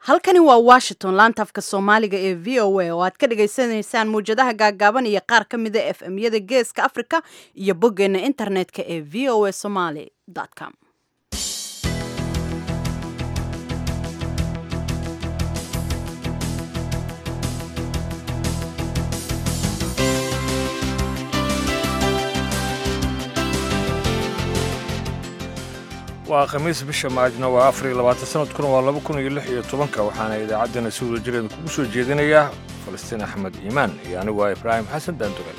halkani waa washington laanta afka soomaaliga ee v o a oo aad ka dhagaysanaysaan mawjadaha gaagaaban iyo qaar ka mida f m yada geeska africa iyo boggeena internetka ee v o a somaly com waa khamiis bisha maajna waa afar iyo labaatan sanadkuna waa laba kun iyo lix iyo tobanka waxaana idaacaddana si wada jireeda kugu soo jeedinayaa falastiin axmed iimaan iyo anigu waa ibraahim xasan daandugal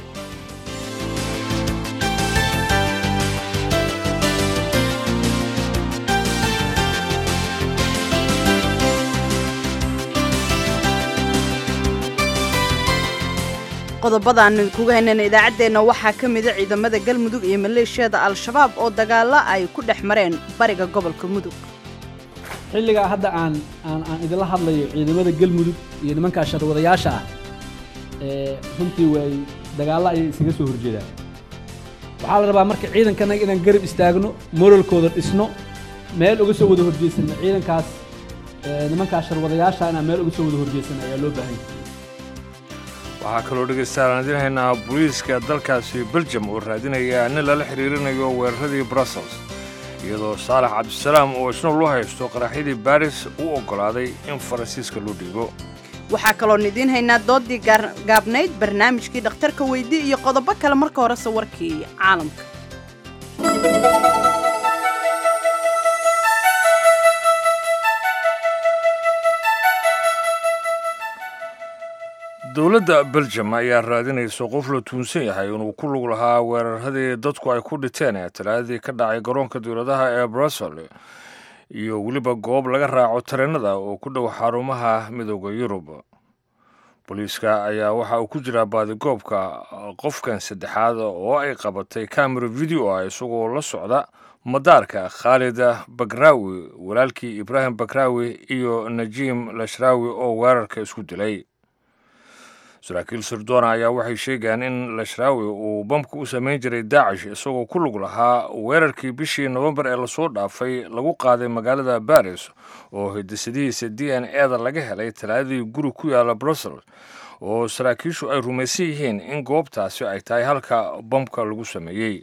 qodobada aanu idinkuga haynana idaacaddeenna waxaa ka mida ciidamada galmudug iyo maleeshiyada al-shabaab oo dagaalo ay ku dhex mareen bariga gobolka mudug xilligaa hadda aan aan aan idinla hadlayo ciidamada galmudug iyo nimankaa sharwadayaasha ah ee runtii way dagaallo ayay isaga soo horjeedaan waxaa la rabaa marka ciidankanaga inaan garab istaagno moralkooda dhisno meel uga soo wada horjeesanno ciidankaas nimankaa sharwadayaasha inaan meel uga soo wada horjeesanno ayaa loo baahan yahay waxaa kaloo dhegaystayaal aan idiin haynaa booliiska dalkaasi beljum oo raadinaya nin lala xidhiirinayo weeraradii brussels iyadoo saalax cabdisalaam oo isna loo haysto qaraxyadii baris u oggolaaday in faransiiska loo dhiibo waxaa kaloon idiin haynaa doodii gaabnayd barnaamijkii dhakhtarka weydi iyo qodobo kale marka horese warkii caalamka dowladda beljum ayaa raadinaysa qof la tuunsan yahay inuu ku lug lahaa weeraradii dadku ay ku dhinteen ee talaadadii ka dhacay garoonka dowladaha ee brussel iyo weliba goob laga raaco tareenada oo ku dhow xarumaha midooda yurub booliiska ayaa waxa uu ku jiraa baadigoobka qofkan saddexaad oo ay qabatay camera video ah isagoo la socda madaarka khaalid bakraawi walaalkii ibraahim bakraawi iyo najiim lashraawi oo weerarka isku dilay saraakiil sirdoona ayaa waxay sheegayaan in lashraawi uu bamka u samayn jiray daacish isagoo ku lug lahaa weerarkii bishii nofembar ee lasoo dhaafay lagu qaaday magaalada baris oo hidisadihiisa d n eda laga helay talaadadii guri ku yaala brussels oo saraakiishu ay rumaysan yihiin in goobtaasi ay tahay halka bamka lagu sameeyey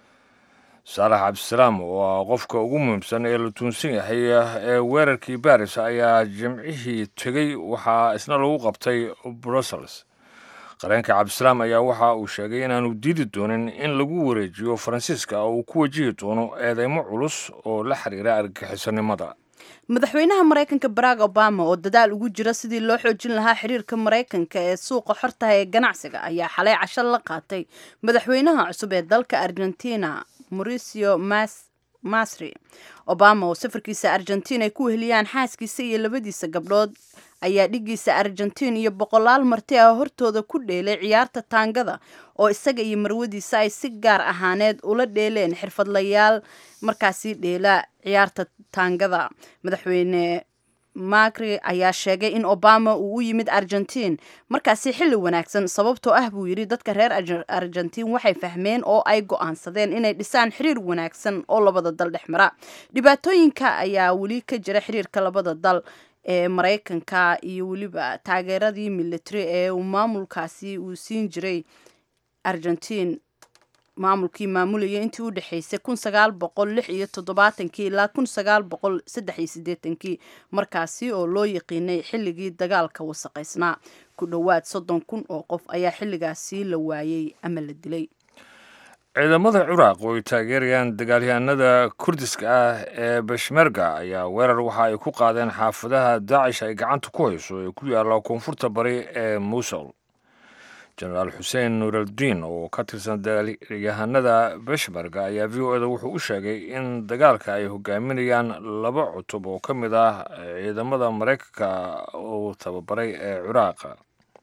saalax cabdisalaam oo ah qofka ugu muhiimsan ee la tuunsan yahay ee weerarkii baris ayaa jimcihii tegey waxaa isna lagu qabtay brussels qareenka cabdisalaam ayaa waxa uu sheegay inaanu diidi doonin in lagu wareejiyo faransiiska oo uu ku wajihi doono eedeymo culus oo la xiriira argagixisanimada madaxweynaha maraykanka barack obama oo dadaal ugu jira sidii loo xoojin lahaa xiriirka maraykanka ee suuqa xortaha ee ganacsiga ayaa xalay casho la qaatay madaxweynaha cusub ee dalka argentina mauricio masri obama oo safarkiisa argentiin ay ku weheliyaan xaaskiisa iyo labadiisa gabdhood ayaa dhigiisa argentiin iyo boqolaal marti ah hortooda ku dheelay ciyaarta taangada oo isaga iyo marwadiisa ay si gaar ahaaneed ula dheeleen xirfadlayaal markaasi dheela ciyaarta taangada madaxweyne macri ayaa sheegay in obama uu u yimid argentiin markaasi xilli wanaagsan sababtoo ah buu yidhi dadka reer argentiin waxay fahmeen oo ay go-aansadeen inay dhisaan xiriir wanaagsan oo labada dal dhex mara dhibaatooyinka ayaa weli ka jira xiriirka labada dal ee maraykanka iyo weliba taageeradii military ee uu maamulkaasi uu siin jiray argentiin maamulkii maamulayay intii u dhexaysay kun sagaal boqol lix iyo toddobaatankii ilaa kun sagaal boqol saddex iyo siddeetankii markaasi oo loo yaqiinay xilligii dagaalka wasaqaysnaa ku dhowaad soddon kun oo qof ayaa xilligaasi la waayey ama la dilay ciidamada ciraaq oo ay taageerayaan dagaalyahanada kurdiska ah ee beshmerga ayaa weerar waxa ay ku qaadeen xaafadaha daacish ay gacanta ku hayso ee ku yaalla koonfurta bari ee muusul jenaraal xuseen nuuraldiin oo ka tirsan dagaalyahanada beshmerga ayaa v o eda wuxuu u sheegay in dagaalka ay hogaaminayaan laba cutub oo ka mid ah ciidamada maraykanka uu tababaray ee ciraaqa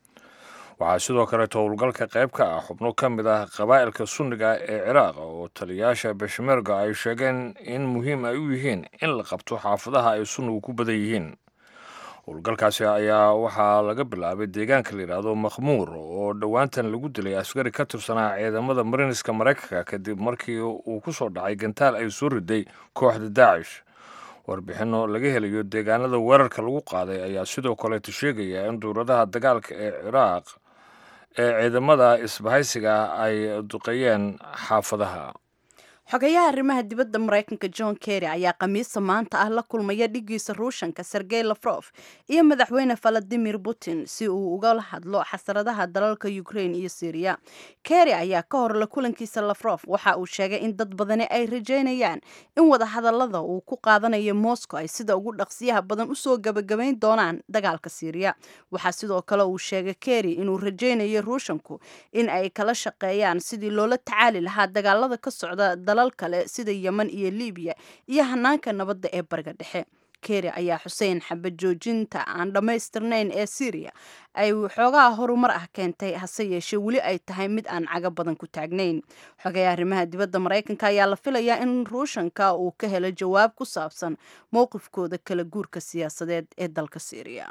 waxaa sidoo kaleeto howlgalka qayb ka ah xubno ka mid ah qabaa'ilka sunniga ee ciraaq oo taliyayaasha beshmerga ay sheegeen in muhiim ay u yihiin in la qabto xaafadaha ay sunnigu ku badan yihiin howlgalkaasi ayaa waxaa laga bilaabay deegaanka la yidhaahdo makhmuur oo dhowaantan lagu dilay askari ka tirsanaa ciidamada mariniska maraykanka kadib markii uu ku soo dhacay gantaal ay soo riday kooxda daacish warbixinno laga helayo deegaanada weerarka lagu qaaday ayaa sidoo kaleeto sheegaya in duuradaha dagaalka ee ciraaq ee ciidamada isbahaysiga ay duqeeyeen xaafadaha xogayaha arrimaha dibadda maraykanka john kerry ayaa khamiista maanta ah la kulmaya dhigiisa ruushanka sergey lafrof iyo madaxweyne valadimir putin si uu uga hadlo xasaradaha dalalka ukraine iyo syriya kerry ayaa ka hor la kulankiisa lafrof waxa uu sheegay in dad badani ay rajaynayaan in wadahadalada uu ku qaadanayo moscow ay sida ugu dhaqsiyaha badan usoo gabagabayn doonaan dagaalka syriya waxaa sidoo kale uu sheegay kerry inuu rajaynayo ruushanku in ay kala shaqeeyaan sidii loola tacaali lahaa dagaalada ka socda dalal kale sida yemen iyo libiya iyo hanaanka nabadda ee bariga dhexe keri ayaa xuseen xabad joojinta aan dhammaystirnayn ee syriya ay xoogaha horumar ah keentay hase yeeshee weli ay tahay mid aan caga badan ku taagnayn xogaya arrimaha dibadda maraykanka ayaa la filayaa in ruushanka uu ka helo jawaab ku saabsan mowqifkooda kala guurka siyaasadeed ee dalka syriya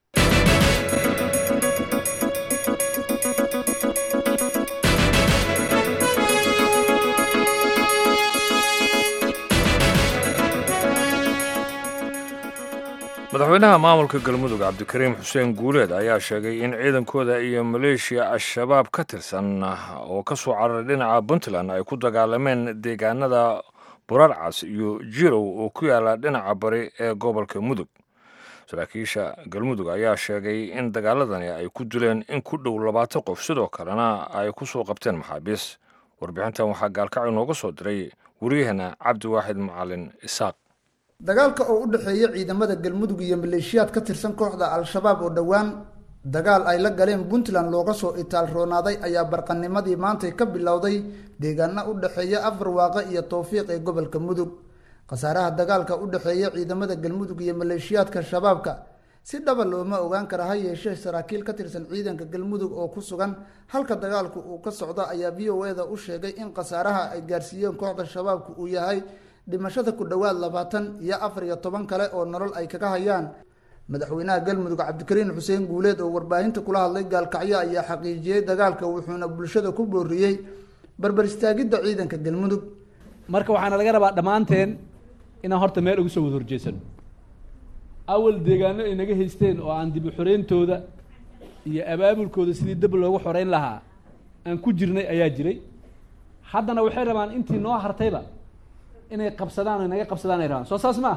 madaxweynaha maamulka galmudug cabdikariim xuseen guuleed ayaa sheegay in ciidankooda iyo maleeshiya al-shabaab ka tirsan oo ka soo cararay dhinaca puntland ay ku dagaalameen deegaanada burarcas iyo jirow oo ku yaala dhinaca bari ee gobolka mudug saraakiisha galmudug ayaa sheegay in dagaaladani ay ku dileen in ku dhow labaatan qof sidoo kalena ay ku soo qabteen maxaabiis warbixintan waxaa gaalkacyo nooga soo diray wariyahana cabdiwaaxid macalin isaaq dagaalka oo u dhexeeya ciidamada galmudug iyo maleeshiyaad ka tirsan kooxda al-shabaab oo dhowaan dagaal ay la galeen puntland looga soo itaal roonaaday ayaa barqanimadii maantay ka bilowday deegaana u dhexeeya afar waaqe iyo towfiiq ee gobolka mudug khasaaraha dagaalka u dhexeeya ciidamada galmudug iyo maleeshiyaadka shabaabka si dhaba looma ogaan kara ha yeeshee saraakiil ka tirsan ciidanka galmudug oo ku sugan halka dagaalku uu ka socdo ayaa v o e da u sheegay in khasaaraha ay gaarsiiyeen kooxda shabaabku uu yahay dhimashada ku dhowaad labaatan iyo afar iyo toban kale oo nolol ay kaga hayaan madaxweynaha galmudug cabdikariin xuseen guuleed oo warbaahinta kula hadlay gaalkacyo ayaa xaqiijiyey dagaalka wuxuuna bulshada ku booriyey barbar istaagidda ciidanka galmudug marka waxaana laga rabaa dhammaanteen inaan horta meel ugu soo wada horjeesano awal deegaano ay naga haysteen oo aan dib u xoreyntooda iyo abaabulkooda sidii dab loogu xoreyn lahaa aan ku jirnay ayaa jiray haddana waxay rabaan intii noo hartayba inay qabsadaan o naga qabsadaan ay rabaan soo saas ma ah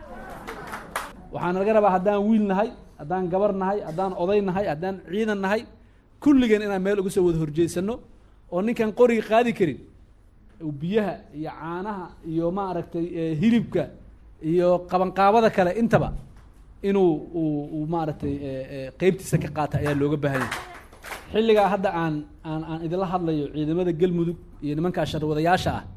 waxaana laga rabaa haddaan wiil nahay haddaan gabar nahay haddaan oday nahay haddaan ciidan nahay kulligeen inaan meel uga soo wada horjeesano oo ninkaan qoriga qaadi karin biyaha iyo caanaha iyo maaragtay hilibka iyo qabanqaabada kale intaba inuu uu maaragtay qeybtiisa ka qaata ayaa looga baahanya xilligaa hadda aan aan aan idinla hadlayo ciidamada galmudug iyo nimankaa sharwadayaasha ah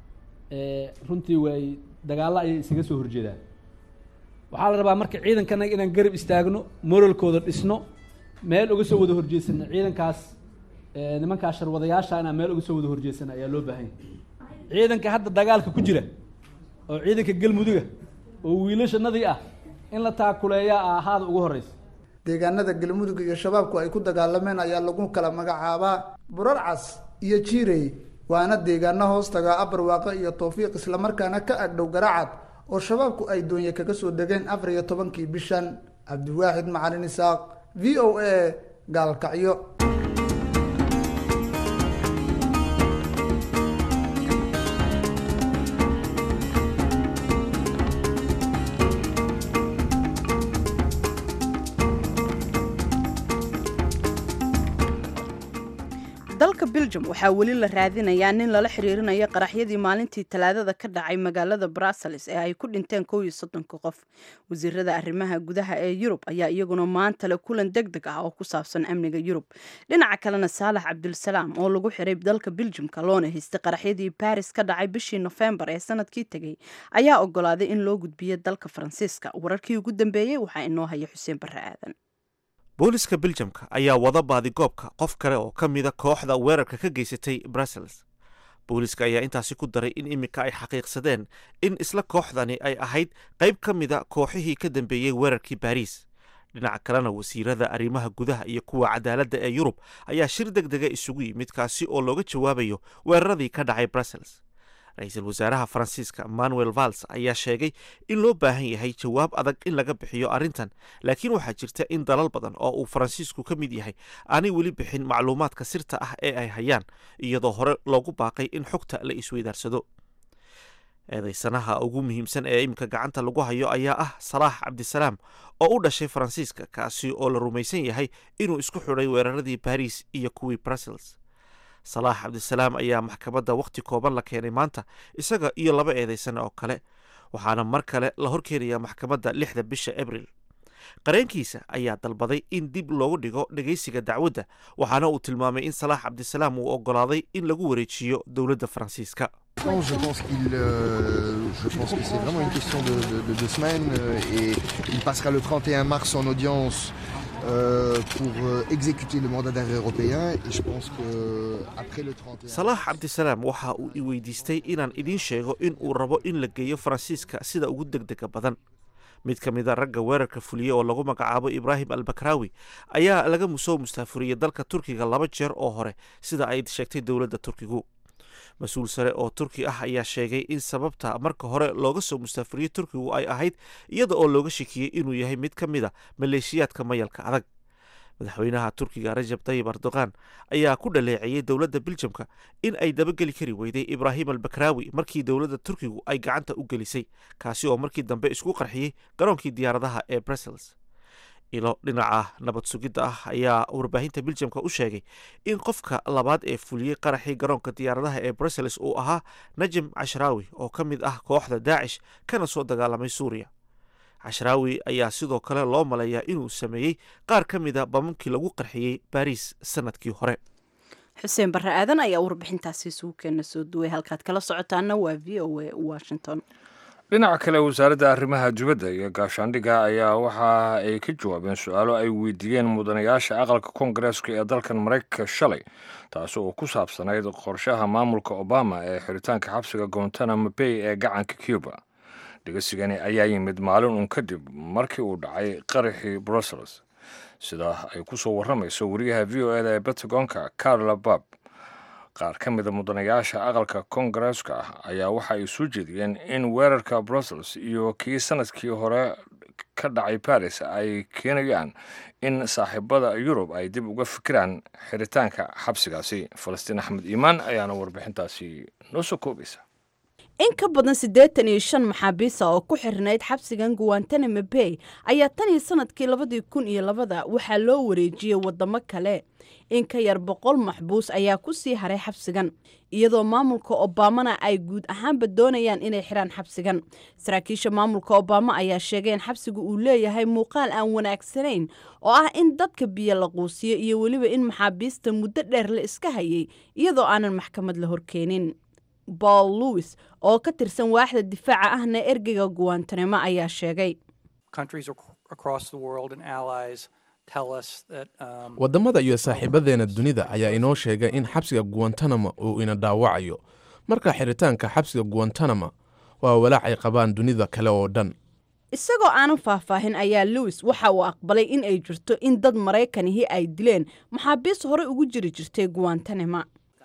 runtii way dagaallo ayay isaga soo horjeedaan waxaa la rabaa marka ciidankanaga inaan garab istaagno moralkooda dhisno meel uga soo wada horjeesano ciidankaas nimankaa sharwadayaasha inaan meel uga soo wada horjeesano ayaa loo baahanya ciidanka hadda dagaalka ku jira oo ciidanka galmuduga oo wiilashanadii ah in la taakuleeyaa ahaada ugu horeysa deegaanada galmudug iyo shabaabku ay ku dagaalameen ayaa lagu kala magacaabaa burarcas iyo jiirey waana deegaano hoos tagaa abar waaqe iyo towfiiq islamarkaana ka agdhow garacad oo shabaabku ay doonye kaga soo degeen afar iyo tobankii bishan cabdiwaaxid macalin isaaq v o a gaalkacyo dalka belgium waxaa weli la raadinayaa nin lala xiriirinayo qaraxyadii maalintii talaadada ka dhacay magaalada brussels ee ay ku dhinteen kow iyo soddonka qof wasiirada arrimaha gudaha ee yurub ayaa iyaguna maanta le kulan deg deg ah oo ku saabsan amniga yurub dhinaca kalena saalax cabdulsalaam oo lagu xiray dalka beljumka loona haystay qaraxyadii baris ka dhacay bishii nofembar ee sanadkii tegey ayaa ogolaaday in loo gudbiyo dalka faransiiska wararkii ugu dambeeyey waxaa inoo haya xuseen barre aadan booliska beljamka ayaa wada baadigoobka qof kale oo ka mida kooxda weerarka ka geysatay brussels booliska ayaa intaasi ku daray in iminka ay xaqiiqsadeen in isla kooxdani ay ahayd qayb ka mida kooxihii ka dambeeyey weerarkii baariis dhinaca kalena wasiirada arrimaha gudaha iyo kuwa cadaaladda ee yurub ayaa shir deg dega isugu yimid kaasi oo looga jawaabayo weeraradii ka dhacay brussels ra-iisul wasaaraha faransiiska manuel vals ayaa sheegay in loo baahan yahay jawaab adag in laga bixiyo arrintan laakiin waxaa jirta in dalal badan oo uu faransiisku ka mid yahay aanay weli bixin macluumaadka sirta ah ee ay hayaan iyadoo hore loogu baaqay in xogta la isweydaarsado eedaysanaha ugu muhiimsan ee iminka gacanta lagu hayo ayaa ah salaax cabdisalaam oo u dhashay faransiiska kaasi oo la rumaysan yahay inuu isku xidhay weeraradii baris iyo kuwii brussels salaax cabdisalaam ayaa maxkamadda wakhti kooban la keenay maanta isaga iyo laba eedaysan oo kale waxaana mar kale la horkeenayaa maxkamadda lixda bisha abril qareenkiisa ayaa dalbaday in dib loogu dhigo dhegaysiga dacwadda waxaana uu tilmaamay in salaax cabdisalaam uu oggolaaday in lagu wareejiyo dowladda faransiiska Non, je pense qu'il, euh, je pense que c'est vraiment une question de, de, de deux semaines euh, et il passera le 31 mars en audience euh, pour euh, exécuter le mandat d'arrêt européen et je pense que après le 31 salaax cabdisalaam waxa uu i weydiistay inaan idiin sheego in uu rabo in la geeyo faransiiska sida ugu degdega badan mid ka mid a ragga weerarka fuliye oo lagu magacaabo ibraahim albakraawi ayaa laga soo mustaafuriyey dalka turkiga laba jeer oo hore sida ay sheegtay dowladda turkigu mas-uul sare oo turki ah ayaa sheegay in sababta marka hore looga soo mustaafuriyey turkigu ay ahayd iyada oo looga shakiyey inuu yahay mid ka mid a maleeshiyaadka mayalka adag madaxweynaha turkiga rajab tayib erdogan ayaa ku dhaleeceeyey dowladda biljamka in ay dabageli kari weyday ibraahim albakraawi markii dowladda turkigu ay gacanta u gelisay kaasi oo markii dambe isku qarxiyey garoonkii diyaaradaha ee brussels ilo dhinaca nabad sugidda ah ayaa warbaahinta biljamka u sheegay in qofka labaad ee fuliyey qaraxii garoonka diyaaradaha ee brussels uu ahaa najem cashraawi oo ka mid ah kooxda daacish kana soo dagaalamay suuriya cashraawi ayaa sidoo kale loo maleeyaa inuu sameeyey qaar ka mida bamamkii lagu qarxiyey baariis sanadkii hore xuseen barre aadan ayaa warbixintaasi isugu keena soo duway halkaad kala socotaana waa v o a washington dhinaca kale wasaaradda arrimaha dibadda iyo gaashaandhigga ayaa waxa ay ka jawaabeen su-aalo ay weydiiyeen mudanayaasha aqalka koongareeska ee dalkan maraykanka shalay taasi oo ku saabsanayd qorshaha maamulka obama ee xiritaanka xabsiga gontanamo bay ee gacanka cuba dhigasigani ayaa yimid maalin uun kadib markii uu dhacay qaraxii brussels sida ay ku soo warramayso wariyaha v o eda ee bentagonka carla bab qaar ka mida mudanayaasha aqalka koongareeska ah ayaa waxa ay soo jeediyeen in weerarka brussels iyo kii sanadkii hore ka dhacay baris ay keenayaan in saaxiibada yurub ay dib uga fikiraan xiritaanka xabsigaasi falastiin axmed iimaan ayaana warbixintaasi noo soo koobaysa in ka badan siddeetan iyo shan maxaabiisa oo ku xirnayd xabsigan guantanamo bay ayaa tan iyo sanadkii labadii kun iyo labada waxaa loo wareejiyey waddamo kale in ka yar boqol maxbuus ayaa ku sii haray xabsigan iyadoo maamulka obamana ay guud ahaanba doonayaan inay xiraan xabsigan saraakiisha maamulka obama ayaa sheegay in xabsiga uu leeyahay muuqaal aan wanaagsanayn oo ah in dadka biyo la quusiyo iyo weliba in maxaabiista muddo dheer la iska hayay iyadoo aanan maxkamad la horkeenin paul lewis oo ka tirsan waaxda difaaca ahna ergeyga guwantanamo ayaa sheegay waddamada iyo saaxiibadeena dunida ayaa inoo sheegay in xabsiga guwantanamo uu ina dhaawacayo marka xiritaanka xabsiga guwantanamo waa walaac ay qabaan dunida kale oo dhan isagoo aanan faahfaahin ayaa lewis waxa uu aqbalay in ay jirto in dad maraykanihii ay dileen maxaabiis horey ugu jiri jirtay guwantanamo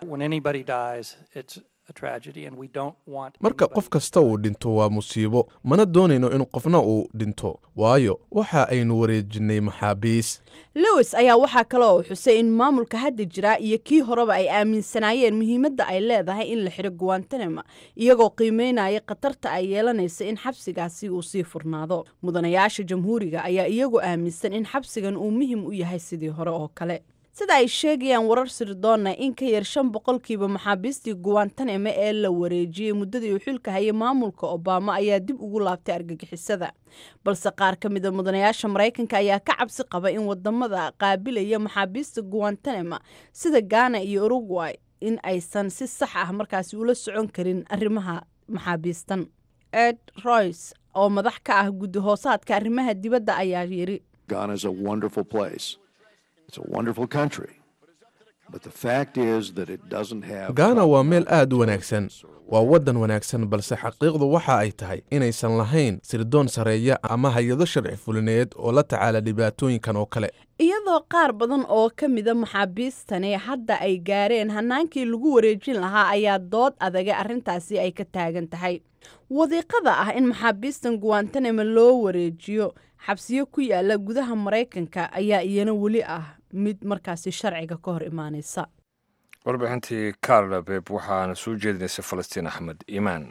marka qof kasta uu dhinto waa musiibo mana doonayno in qofna uu dhinto waayo waxa aynu wareejinnay maxaabiis lewis ayaa waxaa kale oo xusay in maamulka hadda jiraa iyo kii horeba ay aaminsanaayeen muhiimadda ay leedahay in la xiro guwantanamo iyagoo qiimeynaya khatarta ay yeelanaysa in xabsigaasi uu sii furnaado mudanayaasha jamhuuriga ayaa iyagu aaminsan in xabsigan uu muhim u yahay sidii hore oo kale sida ay sheegayaan warar sirdoonna in ka yar shan boqolkiiba maxaabiistii guwantanamo ee la wareejiyey muddadii uu xilka hayay maamulka obama ayaa dib ugu laabtay argagixisada balse qaar ka mida mudanayaasha maraykanka ayaa ka cabsi qaba in wadamada qaabilaya maxaabiista guwantanamo sida ghana iyo uruguay in aysan si sax ah markaasi ula socon karin arrimaha maxaabiistan ed royce oo madax ka ah guddi hoosaadka arrimaha dibadda ayaa yiri gaana waa meel aad u wanaagsan waa waddan wanaagsan balse xaqiiqdu waxa ay tahay inaysan lahayn sirdoon sareeya ama hay-ado sharci fulineed oo la tacaala dhibaatooyinkan oo kale iyadoo qaar badan oo ka mida maxaabiistani hadda ay gaareen hanaankii lagu wareejin lahaa ayaa dood adaga arrintaasi ay ka taagan tahay wadiiqada ah in maxaabiistan guwantanamo loo wareejiyo xabsiyo ku yaala gudaha maraykanka ayaa iyana weli ah mid markaasi sharciga ka hor imaanaysa warbixintii carla beb waxaana soo jeedinaysay falastiin axmed iimaan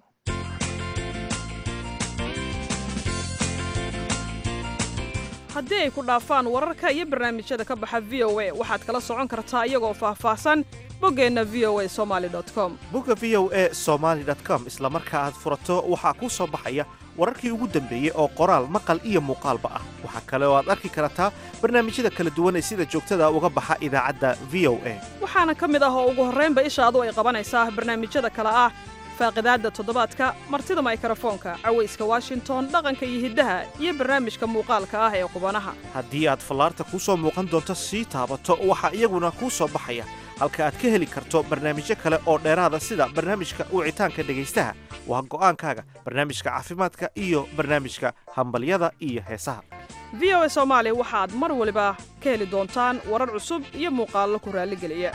haddii ay ku dhaafaan wararka iyo barnaamijyada ka baxa v o a waxaad kala socon kartaa iyagoo faahfaahsan boggeenna v o a somali com bogga v o e somaali com isla marka aad furato waxaa kuu soo baxaya wararkii ugu dambeeyey oo qoraal maqal iyo muuqaalba ah waxaa kale oo aad arki kartaa barnaamijyada kala duwan ee sida joogtada uga baxa idaacadda v o a waxaana ka mid ah oo ugu horraynba ishaadu ay qabanaysaa barnaamijyada kale ah faaqidaadda toddobaadka martida maykarafoonka cawayska washington dhaqanka iyo hiddaha iyo barnaamijka muuqaalka ah ee qubanaha haddii aad fallaarta kuu soo muuqan doonto sii taabato waxaa iyaguna kuu soo baxaya halka aad ka heli karto barnaamijyo kale oo dheeraada sida barnaamijka wicitaanka dhegaystaha waa go'aankaaga barnaamijka caafimaadka iyo barnaamijka hambalyada iyo heesaha v o a soomaali waxaad mar waliba ka heli doontaan warar cusub iyo muuqaallo ku raalligeliya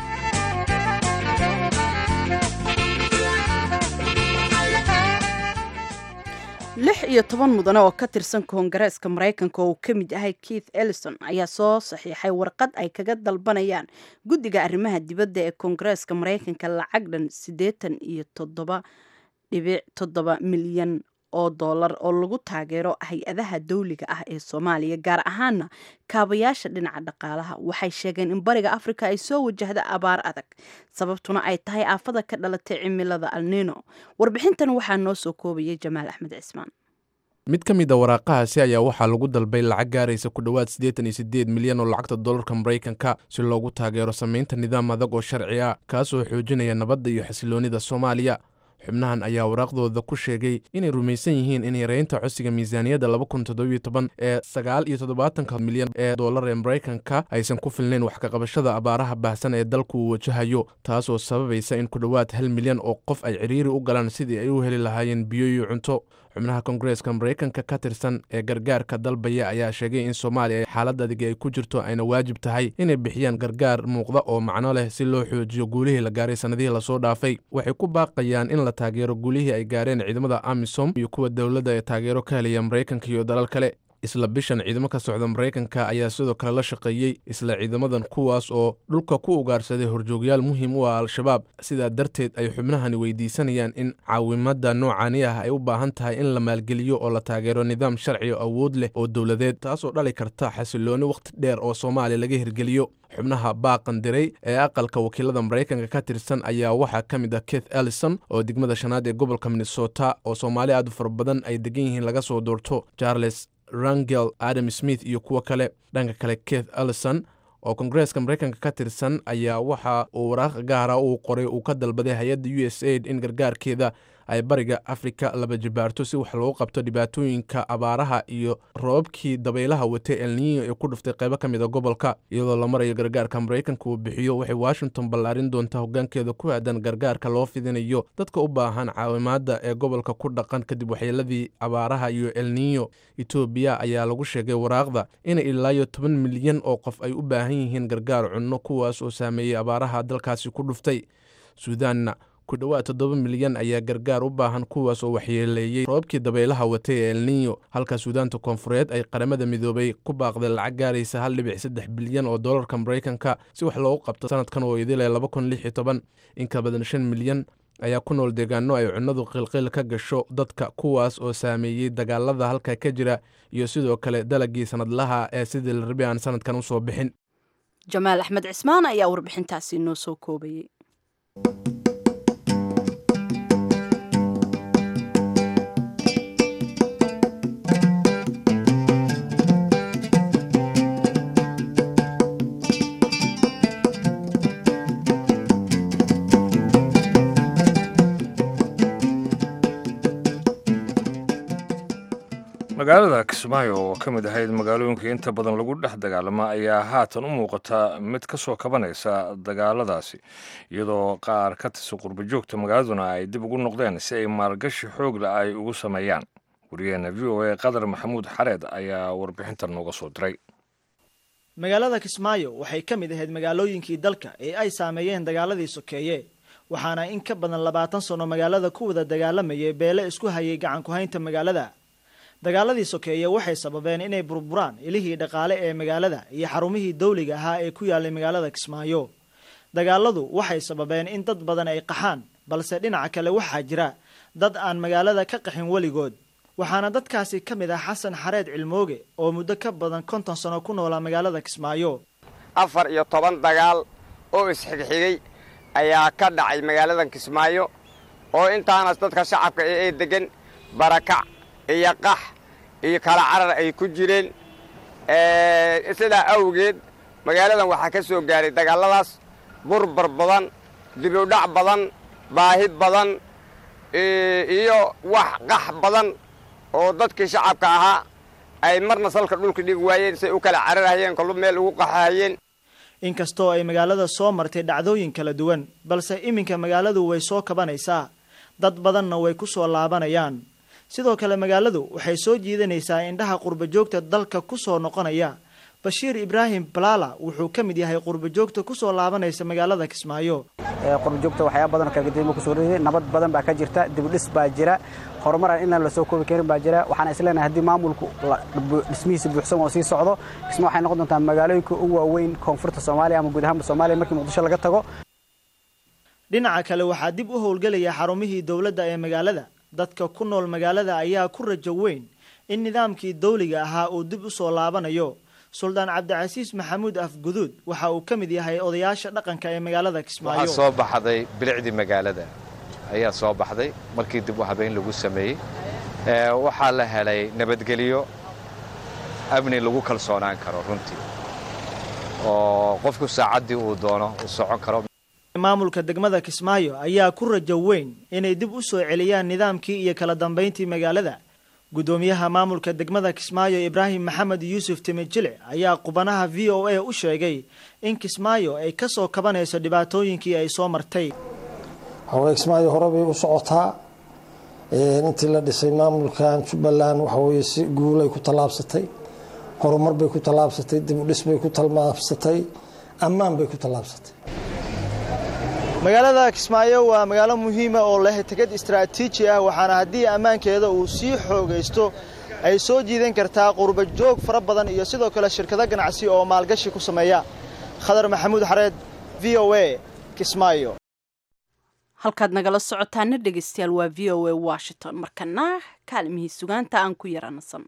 lix iyo toban mudane oo ka tirsan koongareeska maraykanka oo uu ka mid yahay keith ellison ayaa soo saxiixay warqad ay kaga dalbanayaan guddiga arrimaha dibadda ee koongareeska maraykanka lacag dhan siddeetan iyo toddoba dhibic toddoba milyan oo dollar oo lagu taageero hay-adaha dawliga ah ee soomaaliya gaar ahaana kaabayaasha dhinaca dhaqaalaha waxay sheegeen in bariga afrika ay soo wajahda abaar adag sababtuna ay tahay aafada ka dhalatay cimilada alnino warbixintan waxaa noo soo koobayay jamaal axmed cismaan mid ka mid a waraaqahaasi ayaa waxaa lagu dalbay lacag gaaraysa ku dhowaad siddeetan iyo siddeed milyan oo lacagta dollarka maraykanka si loogu taageero samaynta nidaam adag oo sharci ah kaasoo xoojinaya nabadda iyo xasiloonnida soomaaliya xubnahan ayaa waraaqdooda ku sheegay inay rumaysan yihiin in yareynta codsiga miisaaniyadda laba kun toddobiyo toban ee sagaal iyo toddobaatanka milyan ee dollar ee maraykanka aysan ku filnayn wax kaqabashada abaaraha baahsan ee dalku uu wajahayo taasoo sababaysa in ku dhowaad hal milyan oo qof ay cidhiiri u galaan sidii ay u heli lahaayeen biyo iyo cunto xubnaha koongareeska maraykanka ka tirsan ee gargaarka dalbaya ayaa sheegay in soomaaliya xaalad adig ay ku jirto ayna waajib tahay inay bixiyaan gargaar muuqda oo macno leh si loo xoojiyo guulihii la gaaray sannadihii lasoo dhaafay waxay ku baaqayaan in la taageero guulihii ay gaareen ciidamada amisom iyo kuwa dowladda ee taageero ka helaya maraykanka iyo dalal kale isla bishan ciidamo ka socda maraykanka ayaa sidoo kale la shaqeeyey isla ciidamadan kuwaas oo dhulka ku ugaarsaday horjoogyaal muhiim u ah al-shabaab sidaa darteed ay xubnahani weydiisanayaan in caawimada noocani ah ay u baahan tahay in la maalgeliyo oo la taageero nidaam sharci o awood leh oo dowladeed taasoo dhali karta xasilooni wakhti dheer oo soomaaliya laga hirgeliyo xubnaha baaqan diray ee aqalka wakiilada maraykanka ka tirsan ayaa waxaa ka mid ah keith ellison oo degmada shanaad ee gobolka minnesota oo soomaali aad u fara badan ay degan yihiin laga soo doorto charles rangel adam smith iyo kuwo kale dhanka kale keith ellison oo koongareeska maraykanka ka tirsan ayaa waxa uu waraaq gaara uu qoray uu ka dalbaday hay-adda u s aid in gargaarkeeda ay bariga afrika laba jibaarto si wax loogu qabto dhibaatooyinka abaaraha iyo roobabkii dabaylaha watay elniyo ee ku dhuftay qaybo ka mid a gobolka iyadoo la marayo gargaarka maraykanka uu bixiyo waxay washington ballaarin doontaa hoggaankeeda ku aadan gargaarka loo fidinayo dadka u baahan caawimaadda ee gobolka ku dhaqan kadib waxyeeladii abaaraha iyo elniyo etoobiya ayaa lagu sheegay waraaqda inay ilaayo toban milyan oo qof ay u baahan yihiin gargaar cunno kuwaas oo saameeyey abaaraha dalkaasi ku dhuftay suudaanna ku dhowaad toddoba milyan ayaa gargaar u baahan kuwaas oo waxyeeleeyey roobkii dabaylaha watay ee elniyo halka suudaanta koonfureed ay qaramada midoobay ku baaqday lacag gaaraysa hal dhibic saddex bilyan oo dollarka maraykanka si wax loogu qabto sanadkan oo idile laba kun lix iyo toban in ka badan shan milyan ayaa ku nool deegaano ay cunnadu qilqil ka gasho dadka kuwaas oo saameeyey dagaalada halka ka jira iyo sidoo kale dalagii sanadlaha ee sidii la rabi aan sanadkan usoo bixin jamaal axmed cismaan ayaa warbixintaasi noo soo koobayay magaalada kismaayo oo ka mid ahayd magaalooyinka inta badan lagu dhex dagaalama ayaa haatan u muuqata mid ka soo kabanaysa dagaaladaasi iyadoo qaar ka tirsan qurbajoogta magaaladuna ay dib ugu noqdeen si ay maalgashi xoogle ay ugu sameeyaan wariyaheena v o a qadar maxamuud xareed ayaa warbixintan nooga soo diray magaalada kismaayo waxay ka mid ahayd magaalooyinkii dalka ee ay saameeyeen dagaaladii sokeeye waxaana in ka badan labaatan sano magaalada ku wada dagaalamayay beele isku hayay gacan ku-haynta magaalada dagaaladii sokeeye waxay sababeen inay burburaan ilihii dhaqaale ee magaalada iyo xarumihii dawliga ahaa ee ku yaalay magaalada kismaayo dagaaladu waxay sababeen in dad badan ay qaxaan balse dhinaca kale waxaa jira dad aan magaalada ka qaxin weligood waxaana dadkaasi ka mid ah xasan xareed cilmooge oo muddo ka badan konton sano ku noolaa magaalada kismaayo afar iyo toban dagaal oo isxigxigay ayaa ka dhacay magaaladan kismaayo oo intaanas dadka shacabka ee degan barakac iyo qax iyo kala carar ay ku jireen sidaa awgeed magaaladan waxaa ka soo gaaray dagaalladaas burbar badan dibudhac badan baahi badan iyo wax qax badan oo dadkii shacabka ahaa ay marna salka dhulka dhigi waayeen say u kala cararhayeen kolba meel ugu qaxahayeen inkastoo ay magaalada soo martay dhacdooyin kala duwan balse iminka magaaladu way soo kabanaysaa dad badanna way ku soo laabanayaan sidoo kale magaaladu waxay soo jiidanaysaa indhaha qurbajoogta dalka ku soo noqonaya bashiir ibraahim balaala wuxuu ka mid yahay qurbajoogta ku soo laabanaysa magaalada kismaayo qurbajoogta waxyaaba badan oo kalgadimo kusoo riday nabad badan baa ka jirta dibudhis baa jira horumaran inaan lasoo koobi karin baa jira waxaan isleenahay haddii maamulku dhismihiisa buuxsan oo sii socdo kisma waxay noqon doontaa magaalooyinka ugu waaweyn koonfurta soomaaliya ama guud ahaanba soomaaliya markii muqdisho laga tago dhinaca kale waxaa dib u howlgelaya xarumihii dowladda ee magaalada dadka ku nool magaalada ayaa ku rajo weyn in nidaamkii dawliga ahaa uu dib u soo laabanayo suldaan cabdicasiis maxamuud afguduud waxa uu ka mid yahay odayaasha dhaqanka ee magaalada kismaayo waxaa soo baxday bilicdii magaalada ayaa soo baxday markii dib u habeyn lagu sameeyey waxaa la helay nabadgelyo amni lagu kalsoonaan karo runtii oo qofku saacaddii uu doono uu socon karo maamulka degmada kismaayo ayaa ku rajo weyn inay dib u soo celiyaan nidaamkii iyo kala dambayntii magaalada guddoomiyaha maamulka degmada kismaayo ibraahim maxamed yuusuf timijile ayaa qubanaha v o a u sheegay in kismaayo ay ka soo kabanayso dhibaatooyinkii ay soo martay hawee kismaayo hore bay u socotaa intii la dhisay maamulkan jubbaland waxaweye si guulay ku tallaabsatay horumar bay ku tallaabsatay dibudhis bay ku tallaabsatay ammaan bay ku tallaabsatay magaalada kismaayo waa magaalo muhiima oo leh tegad istaraatiiji ah waxaana haddii ammaankeeda uu sii xoogaysto ay soo jiidan kartaa qurba joog fara badan iyo sidoo kale shirkado ganacsi oo maalgashi ku sameeya khadar maxamuud xareed v o a kismaayo halkaad nagala socotaana dhegeystayaal waa v o a washington markana kaalimihii sugaanta aan ku yaranasan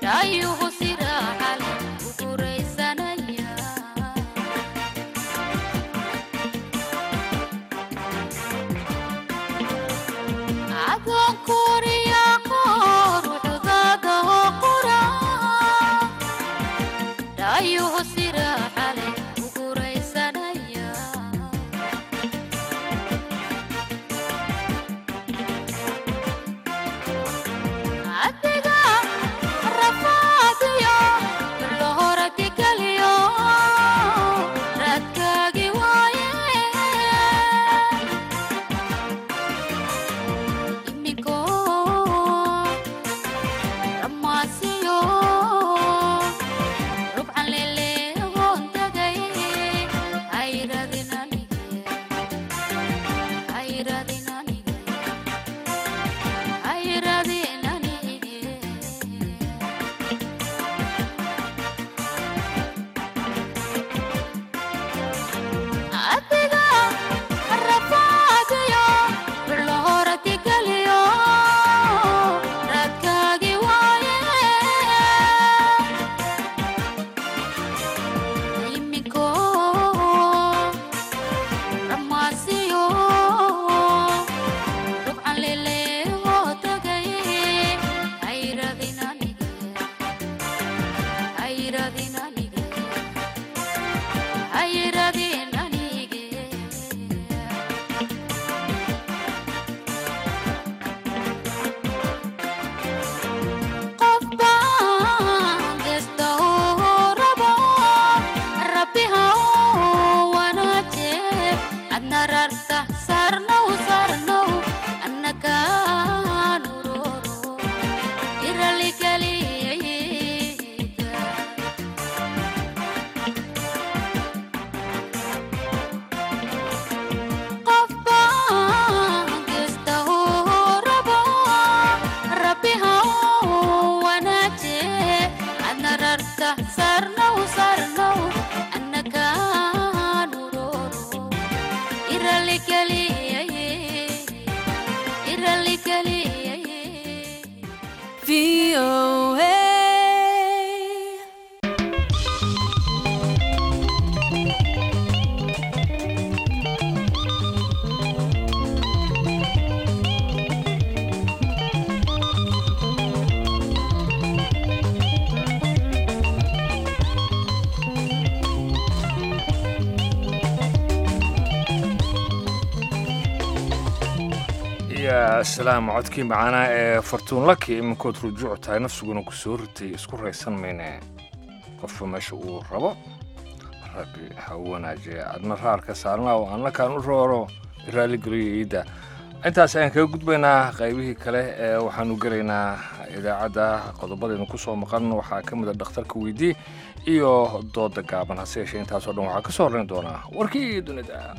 ya salaam codkii macaanaa ee fartuunlaki iminkood rujuuc tahay nafsiguna ku soo ritay isku raysan mayne qofka meesha uu rabo rabbi ha u wanaajiya adna raarka saarnaa oo annakaan u rooro raaligeliyo iidda intaas ayaan kaga gudbaynaa qaybihii kale ee waxaanu gelaynaa idaacadda qodobadaynu ku soo maqan waxaa ka mid a dhakhtarka weydii iyo dooda gaaban hase yeeshee intaasoo dhan waxaa ka soo horrayn doonaa warkii dunida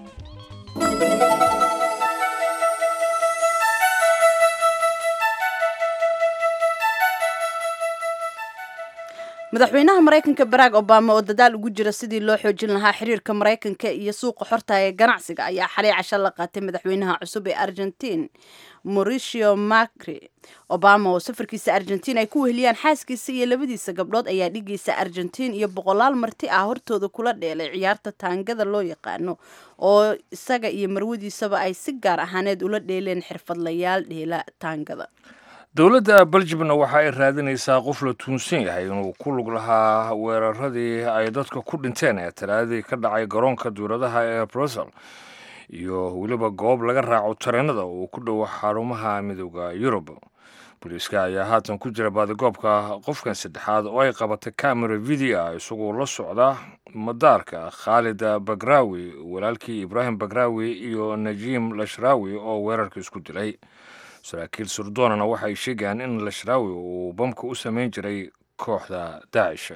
madaxweynaha maraykanka barack obama oo dadaal ugu jira sidii loo xoojin lahaa xiriirka maraykanka iyo suuqa xorta ee ganacsiga ayaa xalay casho la qaatay madaxweynaha cusub ee argentiin mauricio macri obama oo safarkiisa argentiin ay ku weheliyaan xaaskiisa iyo labadiisa gabdhood ayaa dhigaysa argentiin iyo boqolaal marti ah hortooda kula dheelay ciyaarta taangada loo yaqaano oo isaga iyo marwadiisaba ay si gaar ahaaneed ula dheeleen xirfadlayaal dheela taangada dowladda beljimna waxa ay raadinaysaa qof la tuunsan yahay inuu ku lug lahaa weeraradii ay dadka ku dhinteen ee talaadadii ka dhacay garoonka duuradaha ee brussel iyo weliba goob laga raaco tareenada uu ku dhowo xarumaha midooda yurub booliiska ayaa haatan ku jira baadigoobka qofkan saddexaad oo ay qabatay camera video isagoo la socda madaarka khaalid bagraawi walaalkii ibraahim bagraawi iyo najiim lashraawi oo weerarka isku dilay saraakiil surdoonana waxay sheegayaan in lashraawi uu bamka u samayn jiray kooxda daacish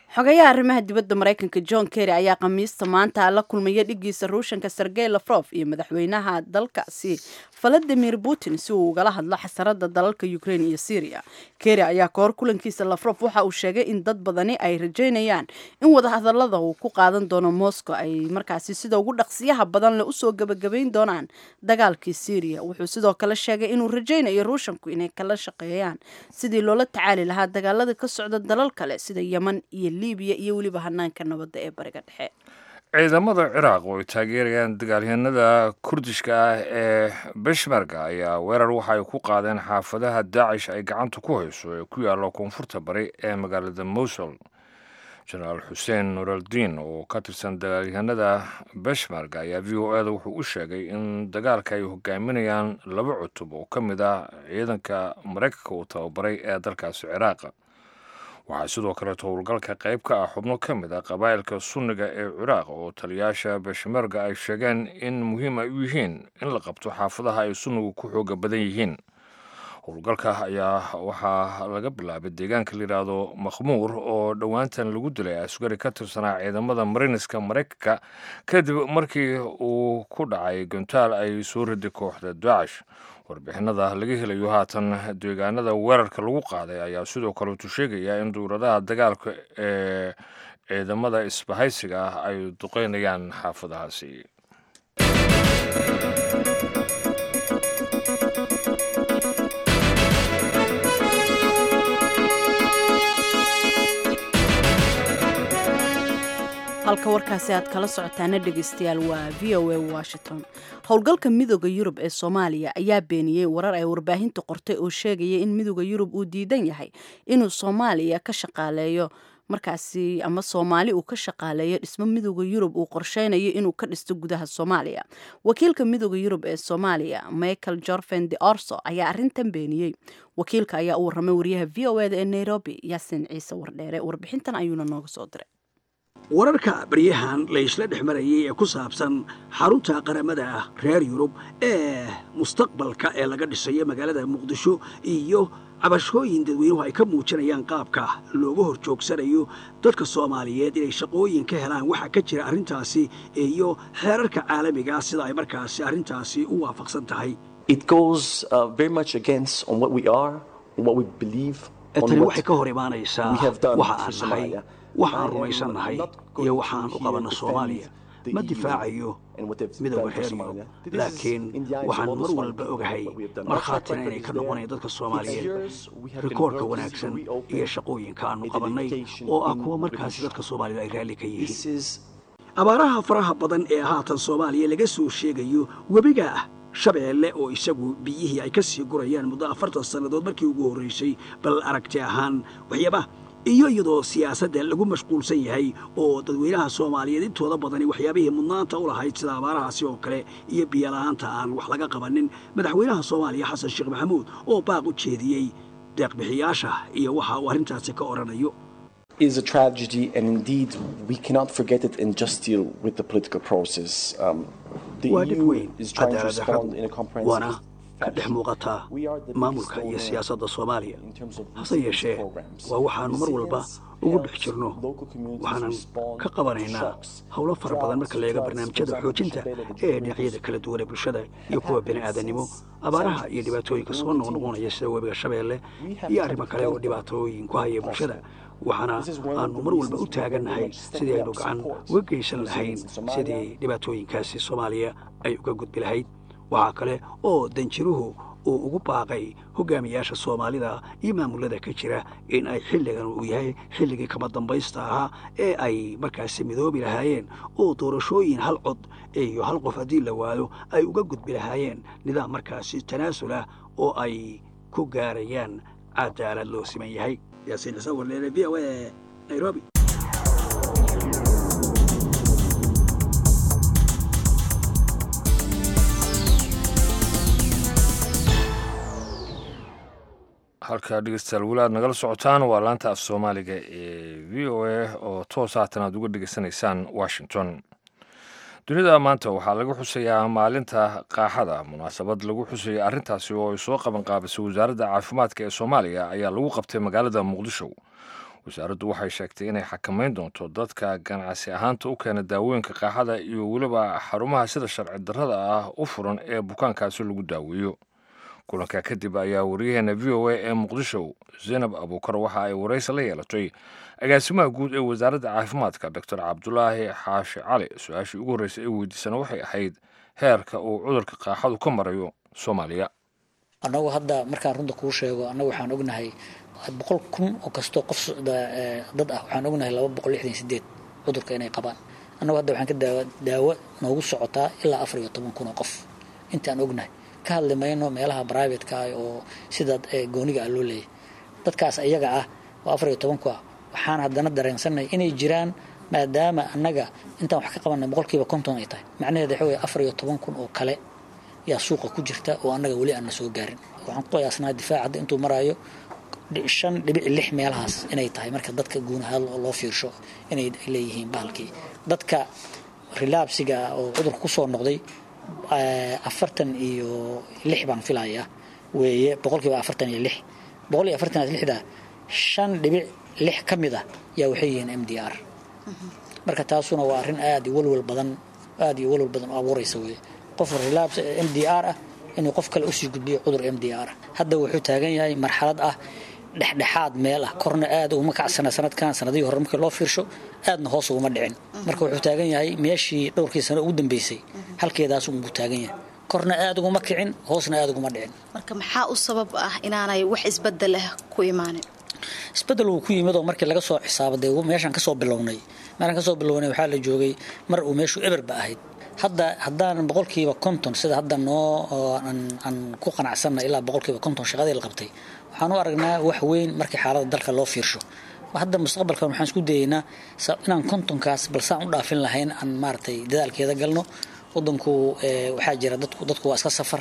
xogayaha arrimaha dibadda maraykanka john kerry ayaa khamiista maanta la kulmaya dhigiisa ruushanka sergey lafrof iyo madaxweynaha dalkaasi valadimir putin si uu ugala hadlo xasarada dalalka ukraine iyo syria kerry ayaa kahor kulankiisa lafrof waxa uu sheegay in dad badani ay rajaynayaan in wadahadalada uu ku qaadan doono moscow ay markaasi sida ugu dhaqsiyaha badan le usoo gebagabayn doonaan dagaalkii syria wuxuu sidoo kale sheegay inuu rajaynayo ruushanku inay kala shaqeeyaan sidii loola tacaali lahaa dagaalada ka socda dalal kale sida yeman iyo libiya iyo weliba hanaanka nabadda ee bariga dhexe ciidamada ciraaq oo ay taageerayaan dagaalyahanada kurdishka ah ee beshmerga ayaa weerar waxa ay ku qaadeen xaafadaha daacish ay gacanta ku hayso ee ku yaalla koonfurta bari ee magaalada mosul jenaraal xuseen nuraldiin oo ka tirsan dagaalyahanada beshmerga ayaa v o eda wuxuu u sheegay in dagaalka ay hogaaminayaan laba cutub oo ka mid ah ciidanka maraykanka uu tababaray ee dalkaasi ciraaqa waxaa sidoo kaleeto howlgalka qayb ka ah xubno ka mid ah qabaa'ilka sunniga ee ciraaq oo taliyaasha beshmerga ay sheegeen in muhiim ay u yihiin in la qabto xaafadaha ay sunnigu ku xooga badan yihiin howlgalka ayaa waxaa laga bilaabay deegaanka layidhaahdo makhmuur oo dhowaantan lagu dilay asgari ka tirsanaa ciidamada mariniska maraykanka kadib markii uu ku dhacay gontaal ay soo riday kooxda daacish warbixinada laga helayo haatan deegaanada weerarka lagu qaaday ayaa sidoo kaleetu sheegaya in duuradaha dagaalka ee ciidamada isbahaysiga ah ay duqeynayaan xaafadahaasi halka warkaasi aad kala socotaana dhegeystayaal waa v o a washington howlgalka midooda yurub ee soomaaliya ayaa beeniyey warar ay warbaahinta qortay oo sheegaya in midooda yurub uu diidan yahay inuu soomaaliya ka shaqaaleeyo markaasi ama soomaali uu ka shaqaaleeyo dhismo midooda yurub uu qorsheynayo inuu ka dhisto gudaha soomaaliya wakiilka midooda yurub ee soomaaliya michael jorven de orso ayaa arintan beeniyey wakiilka ayaa u warramay wariyaha v o eda ee nairobi yaasin ciise wardheere warbixintan ayuuna nooga soo diray wararka baryahan la isla dhex marayay ee ku saabsan xarunta qaramada ah reer yurub ee mustaqbalka ee laga dhisayo magaalada muqdisho iyo cabashooyin dadweynuhu ay ka muujinayaan qaabka looga hor joogsanayo dadka soomaaliyeed inay shaqooyin ka helaan waxaa ka jira arrintaasi iyo xeerarka caalamigaa sida ay markaasi arrintaasi u waafaqsan tahay tani waxay ka hor imaanaysaa waxa aan nahay waxaan rumaysan nahay iyo waxaan u qabanno soomaaliya ma difaacayo midooda reer yurub laakiin waxaan mar walba ogahay markhaatina inay ka noqonayan dadka soomaaliyeed rikoorka wanaagsan iyo shaqooyinka aanu qabannay oo ah kuwa markaasi dadka soomaaliyed ay raalli ka yihiin abaaraha faraha badan ee haatan soomaaliya laga soo sheegayo webiga ah shabeelle oo isagu biyihii ay ka sii gurayaan muddo afartan sannadood markii ugu horraysay bal aragti ahaan waxyaabaha iyo iyadoo siyaasadda lagu mashquulsan yahay oo dadweynaha soomaaliyeed intooda badani waxyaabihii mudnaanta u lahayd sida abaarahaasi oo kale iyo biyola'aanta aan wax laga qabanin madaxweynaha soomaaliya xasan sheekh maxamuud oo baaq u jeediyey deeqbixiyaasha iyo waxa uu arrintaasi ka odhanayo is a tragedy, and indeed we cannot forget it and just deal with the political process. Um, the waa dhib EU weyn is trying to cadaalad respond in a darradu comprehensive waana ka dhex muuqataa maamulka iyo siyaasadda soomaaliya hase yeeshee waa waxaannu mar walba ugu dhex jirno waxaanan ka qabanaynaa howlo fara badan marka la eego barnaamijyada xoojinta ee dhinacyada kala duwan ee bulshada iyo kuwa bini'aadanimo abaaraha iyo dhibaatooyinka soo noqnoqonaya sida webiga shabeelle iyo arrimo kale oo dhibaatooyin ku haya bulshada waxaana aanu mar walba u taagannahay sidii aynu gacan uga geysan lahayn sidii dhibaatooyinkaasi soomaaliya ay uga gudbi lahayd waxaa kale oo danjiruhu uu ugu baaqay hogaamiyaasha soomaalida iyo maamulada ka jira in ay xilligan uu yahay xilligii kama dambaysta ahaa ee ay markaasi midoobi lahaayeen oo doorashooyin hal cod iyo hal qof haddii la waayo ay uga gudbi lahaayeen nidaam markaasi tanaasul ah oo ay ku gaarayaan cadaalad loo siman yahay yaasiin xuseen warleere v o a nairobi halkaa dhegeystayaal weli aad nagala socotaan waa laanta af soomaaliga ee v o a oo toos haatan aad uga dhegeysanaysaan washington dunida maanta waxaa laga xusayaa maalinta qaaxada munaasabad lagu xusaya arrintaasi oo ay soo qaban qaabisay wasaaradda caafimaadka ee soomaaliya ayaa lagu qabtay magaalada muqdisho wasaaraddu waxay sheegtay inay xakamayn doonto dadka ganacsi ahaanta u keena daawooyinka qaaxada iyo weliba xarumaha sida sharci darrada ah u furan ee bukaankaasi lagu daaweeyo kulanka kadib ayaa wariyaheena v o a ee muqdisho zaynab abuukar waxa ay waraysi la yeelatay agaasimaha guud ee wasaaradda caafimaadka doctor cabdulaahi xaashi cali su-aashii ugu horreysay ee weydiisana waxay ahayd heerka uu cudurka qaaxadu ka marayo soomaaliya annagu hadda markaan runta kuu sheego annagu waxaan ognahay boqol kun oo kastoo qof dad ah waxaan ognahay laba boqol lixdan sideed cudurka inay qabaan annagu hadda waxaan ka daawa daawo noogu socotaa ilaa afar iyo toban kun oo qof intaan ognahay ka hadli mayno meelaha privateka ah oo sida gooniga ah loo leeyahy dadkaas iyaga ah oo afar iyo toban ku ah waxaan haddana dareensanay inay jiraan maadaama annaga intaan wax ka qabanay boqolkiiba konton ay tahay macnaheeda waxa weye afar iyo toban kun oo kale yaa suuqa ku jirta oo annaga weli aan na soo gaarin waxaan ku qiyaasnaa difaac hadda intuu maraayo shan dhibic lix meelahaas inay tahay marka dadka guunahaad loo fiirsho inay leeyihiin bahalkii dadka rilaabsiga oo cudurka kusoo noqday afartan iyo lix baan filayaa weeye boqolkiiba afartan iyo lix boqol iyo afartan iyo lixda shan dhibic lix ka mid ah yaa waxay yihiin m d r marka taasuna waa arrin aad iyo walwal badan aad iyo walwal badan u abuuraysa weye qof rilaabs m d r ah inuu qof kale usii gudbiyo cudur m d r ah hadda wuxuu taagan yahay marxalad ah dhexdhexaad meel ah korna aad uguma kacsana sanadkan sanadihii hore markii loo fiirsho aadna hoos uguma dhicin marka wuxuu taagan yahay meeshii dhowrkii sano ugu dambeysay halkeedaas unbuu taagan yahay korna aad uguma kicin hoosna aad uguma dhicin marka maxaa u sabab ah inaanay wax isbedel ah ku imaanin isbedel uu ku yimid oo markii laga soo xisaabaday meeshaan kasoo bilownay meeshaan kasoo bilownay waxaa la joogay mar uu meeshu eberba ahayd hadda haddaan boqolkiiba konton sida hadda noo aan ku qanacsanna ilaa boqolkiiba konton shaqadii la qabtay waxaan u aragnaa wax weyn markii xaalada dalka loo fiirsho hadda mustaqbalkan waxaan isku dayeynaa inaan kontonkaas balsaan u dhaafin lahayn aan maaragtay dadaalkeeda galno wadanku waxaa jira dadku dadku waa iska safar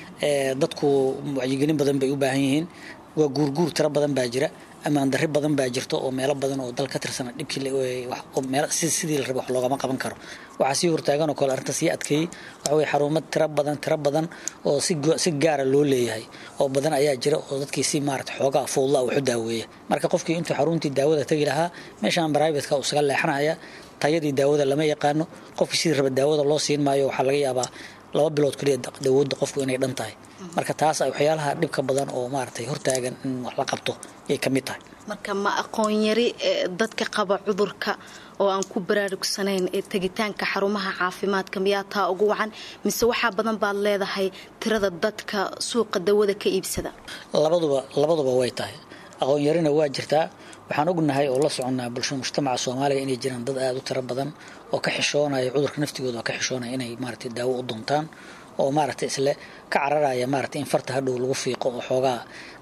dadku wacyigelin badan bay u baahan yihiin waa guurguur tiro badan baa jira ammaan darri badan baa jirto oo meelo badan oo dal ka tirsana dhibkii sidii la raba wax loogama qaban karo waxaa sii hortaagan oo kale arrinta sii adkeeyey waxa weye xarumo tiro badan tiro badan oo si gaara loo leeyahay oo badan ayaa jira oo dadkii si maarata xoogaa fuudla waxu daaweeya marka qofkii intuu xaruntii daawada tegi lahaa meeshaan brivatka uu isaga leexanaya tayadii daawada lama yaqaano qofkii sidii raba daawada loo siin maayo waxaa laga yaabaa laba bilood kaliya dawoodda qofku inay dhan tahay marka taas waxyaalaha dhibka badan oo maaragtay hortaagan in wax la qabto yay ka mid tahay marka ma aqoon yari dadka qaba cudurka oo aan ku baraarugsanayn ee tegitaanka xarumaha caafimaadka miyaa taa ugu wacan mise waxaa badan baad leedahay tirada dadka suuqa dawada ka iibsada labaduba labaduba way tahay aqoon yarina waa jirtaa waxaan ognahay oo la soconnaa bulshada mujtamaca soomaaliya inay jiraan dad aada u tiro badan oo ka xishoonaya cudurka naftigooda oo ka xishoonaya inay maaragtay daawo u doontaan oo maaragtay isle ka cararaya maaragtay in farta hadhow lagu fiiqo oo xoogaa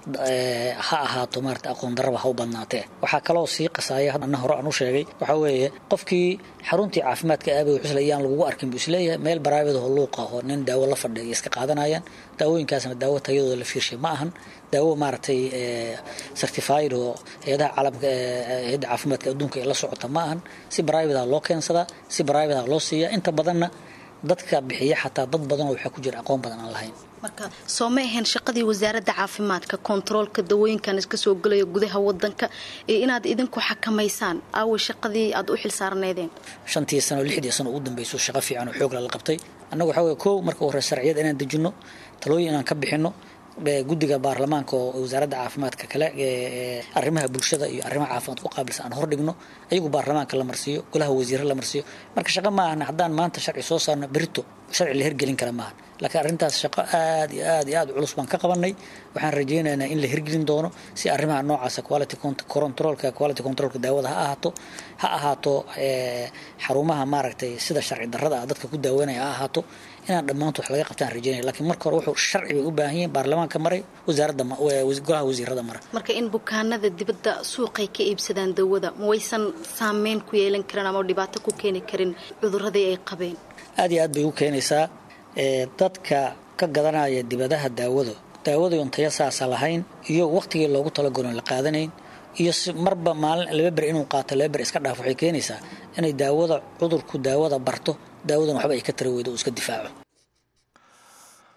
ha ahaato maaragtay aqoon darraba ha u badnaatee waxaa kaloo sii qasaaya anna hore aan u sheegay waxaa weeye qofkii xaruntii caafimaadka aabay xusle iyaan lagugu arkin buu isleeyahay meel baraabid oo luuqa oo nin daawo la fadhiya iska qaadanayaan daawooyinkaasna daawo tayadooda la fiirshay ma ahan daawo maaragtay certified oo hay-adaha caalamka hay-adda caafimaadka adduunka ee la socota ma ahan si baraabidaha loo keensadaa si baraabidaha loo siiyaa inta badanna dadka bixiya xataa dad badan oo waxaa ku jira aqoon badan aan lahayn marka soo ma ahayn shaqadii wasaaradda caafimaadka kontaroolka dawooyinkan iska soo gelaya gudaha wadanka iyo inaad idinku xakamaysaan aaway shaqadii aad u xilsaarneedeen shantii sano lixdii sano ugu dambayso shaqo fiican oo xoogla la qabtay annagu waxaa weye kow marka hore sharciyad inaan dejinno talooyin inaan ka bixinno guddiga baarlamaanka oo wasaaradda caafimaadka kale arrimaha bulshada iyo arrimaha caafimaad ku qaabilsan aan hordhigno ayagu baarlamaanka la marsiiyo golaha wasiire la marsiiyo marka shaqo ma ahna haddaan maanta sharci soo saarno berito sharci la hirgelin kara maaha laakiin arrintaas shaqo aad iyo aad iyo aad culus baan ka qabanay waxaan rajaynaynaa in la hirgelin doono si arrimaha noocaasa quality controlka quality controlka daawada ha ahaato ha ahaato xarumaha maaragtay sida sharci darrada ah dadka ku daaweynaya ha ahaato inaan dhammaantood wax laga qabtaan rajaynaya laakiin marka hore wuxuu sharci bay u baahan yihiin baarlamaanka maray wasaaradda golaha wasiirada mara marka in bukaanada dibadda suuqay ka iibsadaan dawada ma waysan saameyn ku yeelan karin ama dhibaato ku keeni karin cuduradii ay qabeen aad iyo aad bay u keenaysaa dadka ka gadanaya dibadaha daawada daawadayon taya saasa lahayn iyo waqtigii loogu talagalon la qaadanayn iyo marba maalin laba ber inuu qaato laba ber iska dhaaf waxay keenaysaa inay daawada cudurku daawada barto daawadan waxba ay ka tara weydo uu iska difaaco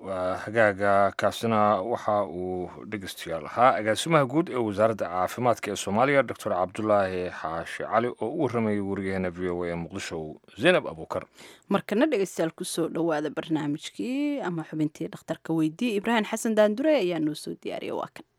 waa hagaaga kaasina waxa uu dhegeystayaal ahaa agaasimaha guud ee wasaaradda caafimaadka ee soomaaliya doctor cabdulaahi xaashi cali oo u waramayay wariyaheena v o a ee muqdisho zaynab abuukar markana dhegeystayaal kusoo dhowaada barnaamijkii ama xubintii dhakhtarka weydii ibraahim xasan daandure ayaa noo soo diyaariya waa kan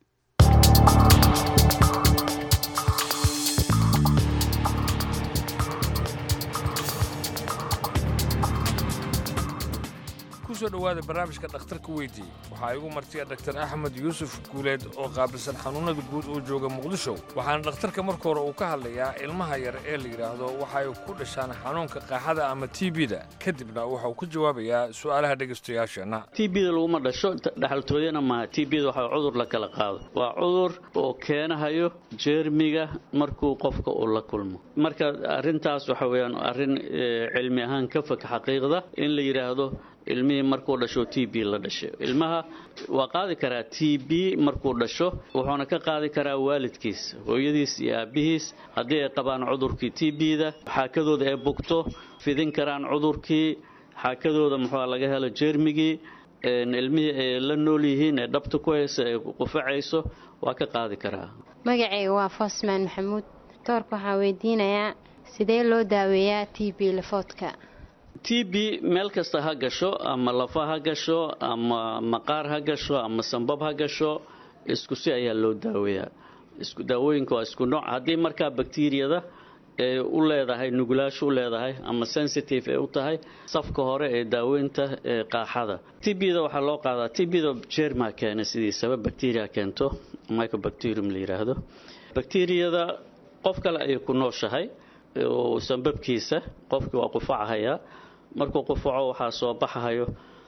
kusoo dhowaada barnaamijka dhakhtarka weydii waxaa igu martiya dhaktar axmed yuusuf guuleed oo qaabilsan xanuunnada guud oo jooga muqdisho waxaana dhakhtarka marka hore uu ka hadlayaa ilmaha yar ee la yidhaahdo waxay ku dhashaan xanuunka qaaxada ama t b-da kadibna waxa uu ka jawaabayaa su'aalaha dhegaystayaasheenna t b da laguma dhasho dhaxaltooyana maaha t b da waxaa cudur la kala qaado waa cudur oo keenahayo jeermiga markuu qofka uu la kulmo marka arrintaas waxa weeyaan arrin cilmi ahaan ka fog xaqiiqda in la yidhaahdo ilmihii markuu dhasho t b la dhashay ilmaha waa qaadi karaa t b markuu dhasho wuxuuna ka qaadi karaa waalidkiis hooyadiis iyo aabbihiis haddii ay qabaan cudurkii t b-da xaakadooda ay bugto fidin karaan cudurkii xaakadooda muxua laga helo jeermigii ilmihii ay la nool yihiin ee dhabta ku hayso ay qufacayso waa ka qaadi karaa magacayga waa fosman maxamuud doorka waxaa weydiinayaa sidee loo daaweeyaa t b lafoodka t b meel kasta ha gasho ama lafa ha gasho ama maqaar ha gasho ama sambab ha gasho isku si ayaa loo daaweeyaa daawooyinka waa isku nooc haddii markaa bakteriyada ee u leedahay nugulaasho u leedahay ama sensitive ee u tahay safka hore ee daaweynta ee qaaxada t b da waxaa loo qaadaa t b da jerma keena sidiisaba bacteria keento microbacterium la yiraahdo bakteriyada qof kale ayay ku nooshahay oo sambabkiisa qofkii waa qufacahayaa markuu qufaco waxaa soo baxahayo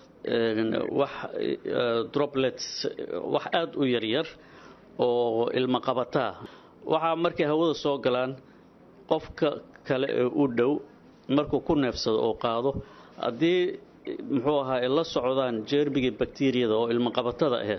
wax droplets wax aada u yaryar oo ilmo qabataa waxaa markay hawada soo galaan qofka kale ee u dhow markuu ku neefsado oo qaado haddii muxuu ahaa ay la socdaan jeermigii bakteriyada oo ilmo qabatada ahayd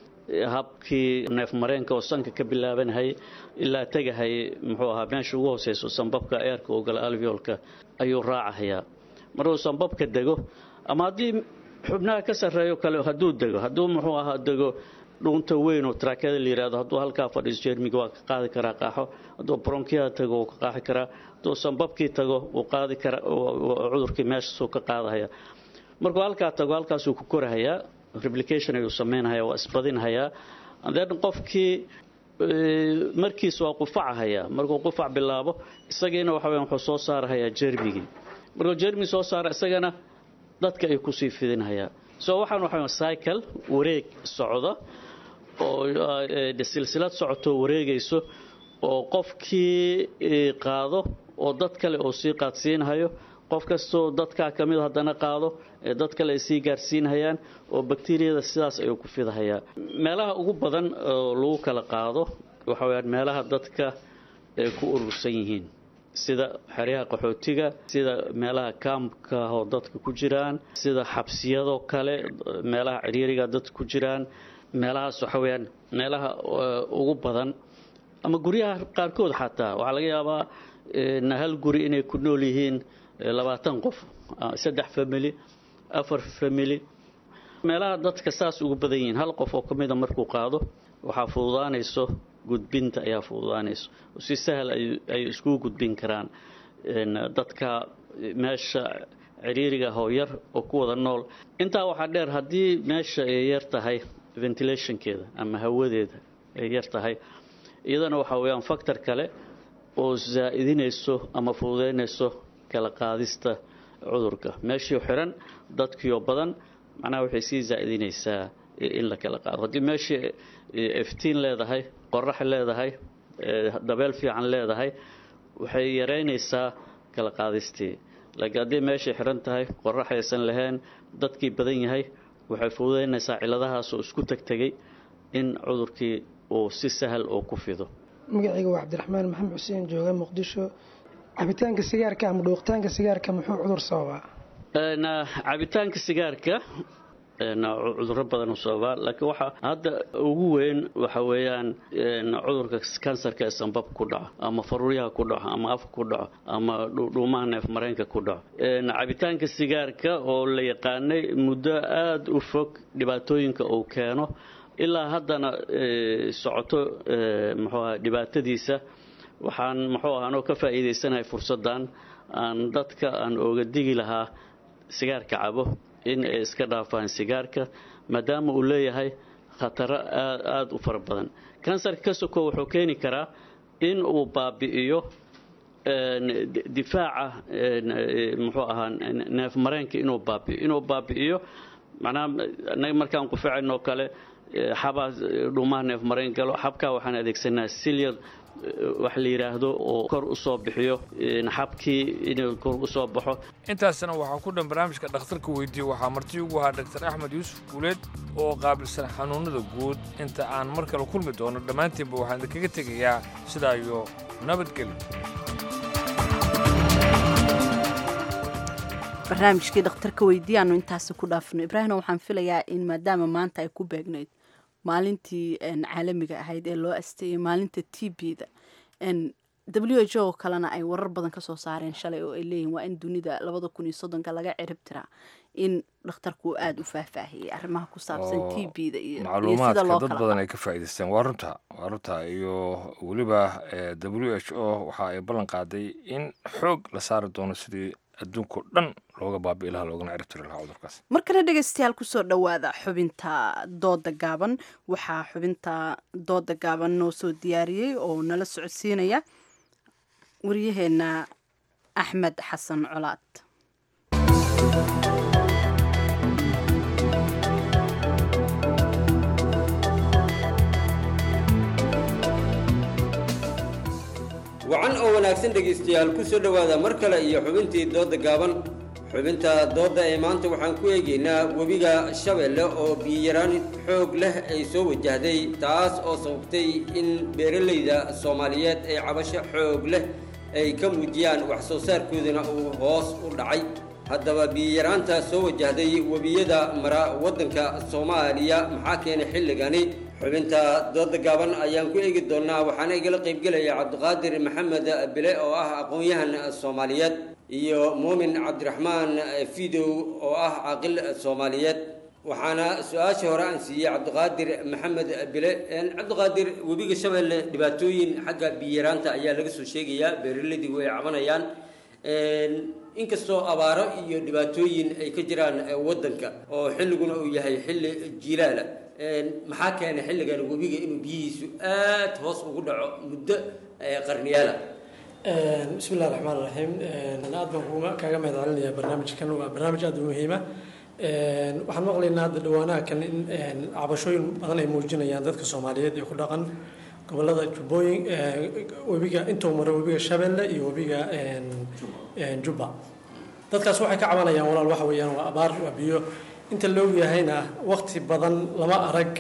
habkii neefmareenka oo sanka ka bilaabanhay ilaa tegahay muxuu ahaa meesha ugu hooseyso sambabka eerka oo gala alveolka ayuu raacahayaa markuu sambabka dego ama haddii xubnaha ka sarreeyo kale hadduu dego hadduu muxuu ahaa dego dhuunta weyn oo taraakada la yirahdo hadduu halkaa fadhiiso jeermiga waa ka qaadi karaa qaaxo hadduu bronkiyaha tago wuu ka qaaxi karaa hadduu sambabkii tago wuu qaadi karaa cudurkii meeshaasuu ka qaadahaya markuu halkaa tago halkaasuu ku korahayaa replication ayuu sameynhayaa waa isbadinhayaa then qofkii markiis waa qufacahayaa markuu qufac bilaabo isagiina waxa weyan wuxuu soo saarahayaa jeermigii markuu jeermigi soo saara isagana dadka ay kusii fidinhayaa so waxaan waxa cycle wareeg socda oo silsilad socotoo wareegayso oo qofkii qaado oo dad kale oo sii qaadsiinhayo qof kastoo dadkaa ka mid haddana qaado ee dad kale ay sii gaarsiinhayaan oo bakteriyada sidaas ayuu ku fidahayaa meelaha ugu badan oo lagu kala qaado waxa weyaan meelaha dadka ay ku urursan yihiin sida xeryaha qaxootiga sida meelaha kaamka oo dadka ku jiraan sida xabsiyadoo kale meelaha ciriiriga dadka ku jiraan meelahaas waxa weyaan meelaha ugu badan ama guryaha qaarkood xataa waxaa laga yaabaa hal guri inay ku nool yihiin labaatan qof saddex family afar family meelaha dadka saas ugu badan yihiin hal qof oo ka mida markuu qaado waxaa fududaanayso gudbinta ayaa fududaanayso si sahal ay iskugu gudbin karaan dadka meesha ciriiriga hooyar oo ku wada nool intaa waxaa dheer haddii meesha ay yar tahay ventilationkeeda ama hawadeeda ay yar tahay iyadana waxaa weyaan factor kale oo zaa'idinayso ama fududaynayso kala qaadista cudurka meeshii xiran dadkiioo badan macnaha waxay sii zaa'idinaysaa in la kala qaado haddii meeshii iftiin leedahay qorax leedahay dabeel fiican leedahay waxay yaraynaysaa kala qaadistii laakiin haddii meeshay xiran tahay qorax aysan lahayn dadkii badan yahay waxay fududaynaysaa ciladahaas oo isku tegtegay in cudurkii uu si sahal oo ku fido magacayga waa cabdiraxmaan maxamed xuseen jooga muqdisho cabitaanka sigaarka ama dhuuqitaanka sigaarka muxuu cudur sababaa cabitaanka sigaarka cudurro badan u sababaa laakiin waxa hadda ugu weyn waxa weeyaan cudurka kansarka ee sanbab ku dhaco ama faruuryaha ku dhaco ama afka ku dhaco ama dhuumaha neef mareenka ku dhaco cabitaanka sigaarka oo la yaqaanay muddo aada u fog dhibaatooyinka uu keeno ilaa haddana socoto muxuu aha dhibaatadiisa waxaan muxuu aha anoo ka faa'iidaysanahay fursaddan aan dadka aan ooga digi lahaa sigaarka cabo in ay iska dhaafaan sigaarka maadaama uu leeyahay khataro aada u fara badan kansarka ka soko wuxuu keeni karaa in uu baabi'iyo difaaca muxuu ahaa neef mareenka inuu baabi'iyo inuu baabi'iyo macnaha anaga markaan quficayno kale xabaa dhuumaha neef mareen galo xabkaa waxaan adeegsanaa silyad wax la yidhaahdo oo kor u soo bixiyo xabkii inuu kor u soo baxo intaasna waxaa ku dhan barnaamijka dhakhtarka weydiiye waxaa marti ugu ahaa dhaktar axmed yuusuf guuleed oo qaabilsan xanuunnada guud inta aan mar kale kulmi doono dhammaantiinba waxaan idinkaga tegayaa sidaa iyo nabadgelyo barnaamijkii dhakhtarka weydiiye aanu intaasi ku dhaafno ibraahimna waxaan filayaa in maadaama maanta ay ku beegnayd maalintii caalamiga ahayd ee loo asteeyey maalinta t b da w h o kalena ay warar badan kasoo saareen shalay oo ay leeyihin waa in dunida labada kun iyo soddonka laga cirib tiraa in dhakhtarku aada u faahfaahiyey arrimaha ku saabsan t b da iyo macluumaadka dad badan ay ka faa'iidaysteen waa runta waa runta iyo weliba w h o waxa ay ballan qaaday in xoog la saari doono sidii adduunkao dhan looga baabi'i lahaa loogana ciribtiri lahaa cudurkaas markana dhegaystayaal kusoo dhowaada xubinta dooda gaaban waxaa xubinta dooda gaaban noo soo diyaariyey oo nala socodsiinaya waryaheena axmed xasan colaad wacan oo wanaagsan dhegaystayaal ku soo dhowaada mar kale iyo xubintii doodda gaaban xubinta doodda ee maanta waxaan ku eegaynaa webiga shabeelle oo biyaraan xoog leh ay soo wajahday taas oo sababtay in beeralayda soomaaliyeed ay cabasho xoog leh ay ka muujiyaan wax soo saarkoodana uu hoos u dhacay haddaba biyaraanta soo wajahday webiyada mara waddanka soomaaliya maxaa keenay xilligani xubinta dooda gaaban ayaan ku eegi doonnaa waxaana igala qaybgelaya cabdiqaadir maxamed bile oo ah aqoon-yahan soomaaliyeed iyo muumin cabdiraxmaan fidow oo ah caaqil soomaaliyeed waxaana su-aasha hore aan siiyey cabdiqaadir maxamed bile cabdiqaadir webiga shabeelle dhibaatooyin xagga biyaraanta ayaa laga soo sheegayaa beeraleydigu ay cabanayaan inkastoo abaaro iyo dhibaatooyin ay ka jiraan waddanka oo xilliguna uu yahay xilli jilaala maxaa keenay xilligan webiga inuu biyihiisu aad hoos ugu dhaco muddo qarniyaala bismi illahi raxmaan raxiim aad baan kuga kaaga mahad celinayaa barnaamijkan waa barnaamij aad u muhiima waxaan maqlaynaa hadda dhawaanaha kan in cabashooyin badan ay muujinayaan dadka soomaaliyeed ee ku dhaqan gobolada jubbooyin webiga intuu maro webiga shabeelle iyo webiga jubba dadkaas waxay ka cabanayaan walaal waxa weeyaan waa abaar waa biyo inta la ogyahayna waqti badan lama arag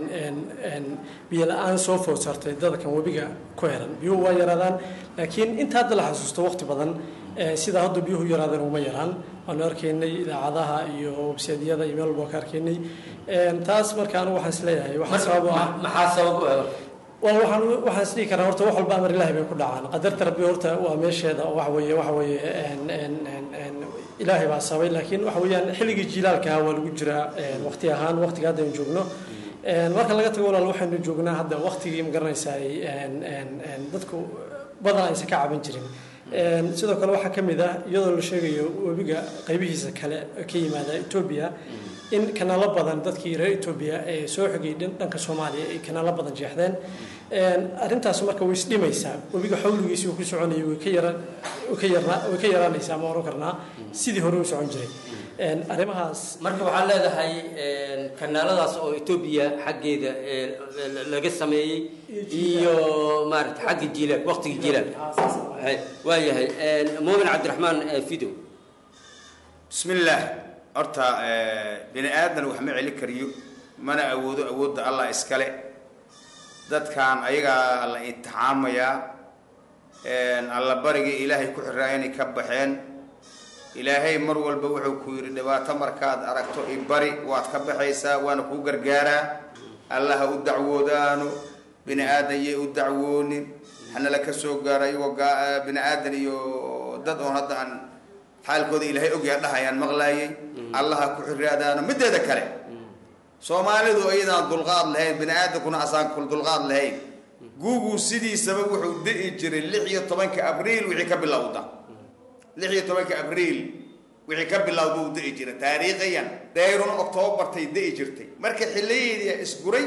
biyo la-aan soo food sartay dadkan webiga ku heran biyuhu waa yaraadaan laakiin inta hadda la xasuusto waqti badan sida hadda biyuhu yaraadeen uma yaraan waanu arkaynay idaacadaha iyo websiyadiyada iyo meel walba ka arkaynay taas marka anigu waxaan isleeyahay waxaa sabab u ah maxaa sabab u ah wal waxaan waxaan is dhihi karaa horta wax walba amar ilaahay bay ku dhacaan qadarta rabbi horta waa meesheeda oo waxa weeye waxa weeye ilaahay baa sabay laakiin waxa weeyaan xilligii jilaalka waa lagu jiraa waqti ahaan waqtiga hadda aynu joogno marka laga tago walaal waxaynu joognaa hadda waqtigii ma garanaysaa dadku badan aysan ka caban jirin sidoo kale waxaa ka mid ah iyadoo la sheegayo webiga qaybihiisa kale ka yimaada etoobiya in kanaalo badan dadkii reer etoobiya ee soo xigay dhanka soomaaliya ay kanaalo badan jeexdeen arrintaas marka way isdhimaysaa webiga xawligiisii uu ku soconayay way ka yara way ka yarnaa way ka yaraanaysaa ma oran karnaa sidii hore u socon jiray arrimahaas marka waxaa leedahay kanaaladaas oo etoobiya xaggeeda laga sameeyey iyo maarata xagga jiilaal waqtiga jiilaal waayahay muumin cabdiraxmaan fidow bismillaah horta bini aadan wax ma celi kariyo mana awoodo awoodda allah iskale dadkan ayagaa la intixaamayaa alla barigii ilaahay ku xiraa inay ka baxeen ilaahay mar walba wuxuu ku yidhi dhibaato markaad aragto ibari waad ka baxaysaa waana kuu gargaaraa allaha u dacwoodaano bini aadan yay u dacwoonin hanala ka soo gaaro iyagoo gaa- bini aadan iyo dad oon hadda aan xaalkooda ilaahay ogyaa dhahayaan maqlaayay allaha ku xiraadaano mideeda kale soomaalidu iyadaan dulqaad lahayn bini aadankuna asaan kul dulqaad lahayn guugu sidiisaba wuxuu di'i jiray lix iyo tobanka abriil wixii ka bilowda lix iyo tobanka abriil wixii ka bilowda uu di'i jiray taariikhiyan dayrun octoobartay di'i jirtay marka xiliyadeedii isguray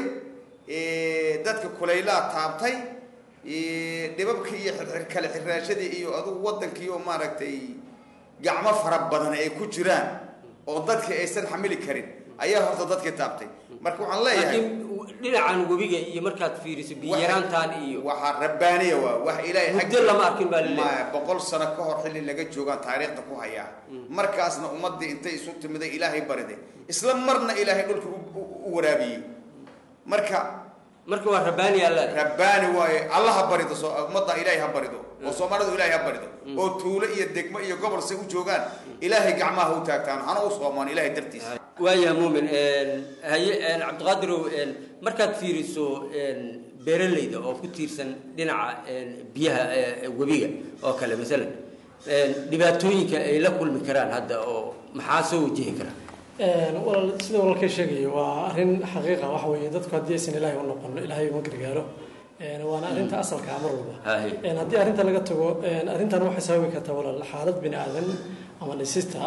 ee, dadka kulaylaa taabtay ee, dhibabkii iyo xirxir kale xiraashadii iyo adugu wadankii oo maaragtay gacmo fara badan ay ku jiraan oo dadka aysan xamili karin ayaa horta dadkii taabtay marka waxaan leeyahay laakiin dhinacan webiga iyo markaad fiiriso biyaraantaan iyo waxaa rabbaaniya waa wax ilaahay muddo lama arkin baa laleeyahay ma boqol sano ka hor xilli laga joogaan taariikhda ku hayaa markaasna ummadii intay isu timiday ilaahay bariday isla marna ilaahay dhulka u- u- u waraabiyey marka marka waa rabbaani alla rabbaani waaye alla ha barido soo ummadda ilaahay ha barido oo soomaalidu ilaahay ha barido oo tuulo iyo degmo iyo gobol se u joogaan ilaahay gacmaha ha u taagtaan hana u soomaan ilaahay dartiisa waayaha muumin haye cabdiqaadirow markaad fiiriso beeralayda oo ku tiirsan dhinaca biyaha ee webiga oo kale masalan dhibaatooyinka ay la kulmi karaan hadda oo maxaa soo wajihi kara walaal sida walaalkay sheegaya waa arrin xaqiiqa waxa weeye dadku haddii aysan ilaahay u noqon ilaahay uma gargaaro Een, waana arrinta asalka ah mar walba Haye. Een, haddii arrinta laga tago een, arrintan waxay sababi kartaa walaal xaalad bini aadan ama dhisista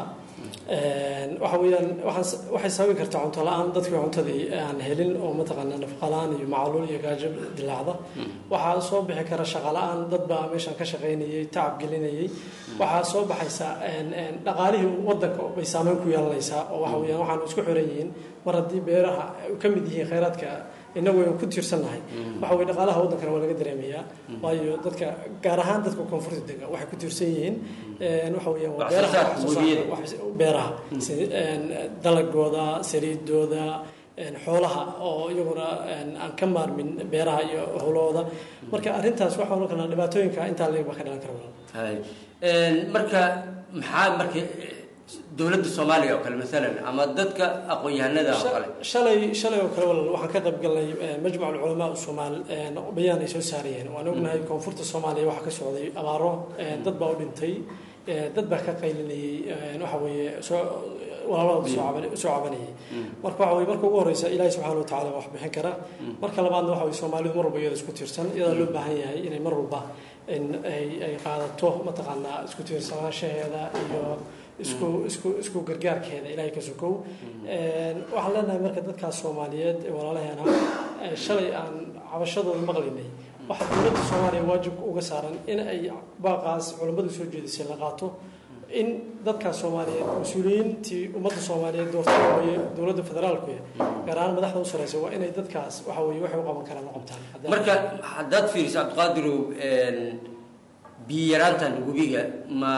Een, waxa weeyaan waxaan s- waxay sababi kartaa cunto la-aan dadkii cuntadii aan helin oo mataqaanaa nafaqa la-aan iyo macaluul iyo gaajo dilaacda waxaa soo bixi kara shaqa la-aan dad baa meeshan ka shaqaynayay tacab gelinayay waxaa soo baxaysa een, een, dhaqaalihii wadanka bay saameyn ku yeelanaysaa oo waxa weeyaan waxaanu isku xiran yihiin mar haddii beeraha ay ka mid yihiin khayraadka innagu aynu ku tiirsannahay waxa weye dhaqaalaha waddankana waa laga dareemayaa waayo dadka gaar ahaan dadka koonfurta dega waxay ku tiirsan yihiin een, waxa weeyaan waa Wax soo beeraha saarka wax soo saarka, webiyada. wax- beeraha si- een, dalagooda saliidooda een, xoolaha oo iyaguna een, aan ka maarmin beeraha iyo howlahooda marka arrintaas waxaa ohan karnaa dhibaatooyinka intaa leeg baa ka dhalan kara walaal Haye. Een, marka maxaa marka dowladda soomaaliya oo kale masalan ama dadka aqoon-yahanada oo kale shalay shalay oo kale walaal waxaan ka qayb galnay eh, majmac ulculamaa soomaal een, bayaan ay soo saarayeen waan ognahay koonfurta soomaaliya waxaa ka socday abaaro eh, dad baa u dhintay eh, dad baa ka qaylinayay eh, waxa weeye soo walaalahooda soo caban- soo cabanayay marka waxa weye marka ugu horeysa ilaahi subxaana wa tacaala wax bixin kara marka labaadna waxa weye soomaalidu mar walba iyada isku tiirsan iyadaa loo baahan yahay inay mar walba in ay ay qaadato mataqaanaa isku tiirsanaanshaheeda iyo isku isku isku gargaarkeeda ilaahay ka sokow Een, waxaan leenahay marka dadkaas soomaaliyeed ee walaalaheena ee shalay aan cabashadooda maqlaynay waxaa dowladda soomaaliya waajib uga saaran in ay baaqaas culammadu soo jeedisay la qaato in dadkaas soomaaliyeed mas-uuliyiintii ummadda soomaaliyeed doortay waaye dowladda federaalku gaar ahaan madaxda u sareysa waa inay dadkaas waxa weye waxay u qaban karaan u qabtaan Haddii- marka haddaad fiiriso cabdiqaadirow een, biyo yaraantan webiga ma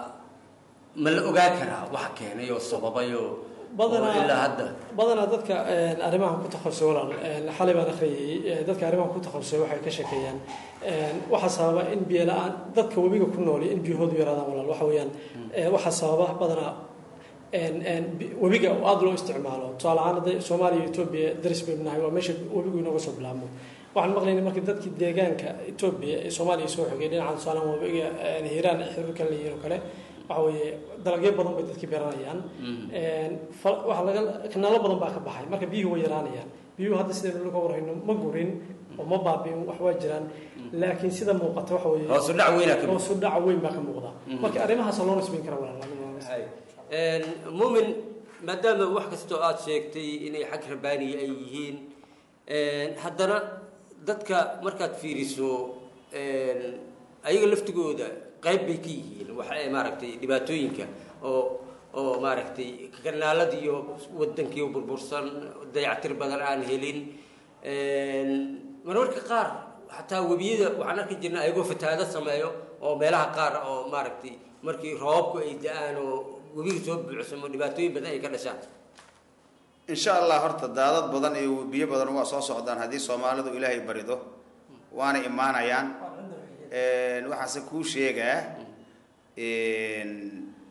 ma la ogaan karaa waxa keenay oo sababay oo oo ilaa hadda badanaa dadka een, arrimahan ku takhasusay walaal een, xalay baan akhriyay ee, dadka arrimahan ku takhasusay waxay ka sheekeeyaan een, waxaa sababa in biyo la-aan dadka webiga ku nool in biyahoodu yaraadaan walaal waxa weeyaan ee, waxaa sababa badanaa een, een, bi- webiga oo aada loo isticmaalo tusaale ahaan hadday soomaaliya iyo etoobiya daris baynu nahay waa meesha webigu inooga soo bilaabmo waxaan maqlaynay markii dadkii deegaanka etoobiya ee soomaaliya soo xogay dhinacan tusaale ahaan webiga een, hiiraan xiriir kale leeyihiin oo kale waxa weeye dalagyo badan bay dadkii beeranayaan Een, fa- waxaa laga kanaalo badan baa ka baxay marka biyuhu way yaraanayaan biyuhu hadda sidaynu laga warhayno ma gurin oo ma baabiin wax waa jiraan laakiin sida muuqata waxa weeye Hoos u dhac weynaa ka muuqda. hoos u dhac weyn baa ka muuqda Mhm. marka arrimahaas loo nisbayn kara walaal Haye. Een, muumin maadaama wax kastoo aad sheegtay inay xag rabbaaniya ay yihiin een, haddana dadka markaad fiiriso een, ayaga laftigooda qayb bay ka yihiin waxa ay maaragtay dhibaatooyinka oo oo maaragtay kanaalada iyo wadankii burbursan dayactir badan aan helin Een, mararka qaar xataa webiyada waxaan arki jirnay ayagoo fatahaado sameeyo oo meelaha qaar oo maaragtay markii roobabku ay da-aan oo webiga soo buuxsamo dhibaatooyin badan ay ka dhashaan insha allah horta daadad badan iyo biyo badan waa soo socdaan haddii soomaalidu ilaahay barido waana imaanayaan Een, waxaase kuu sheegaa een,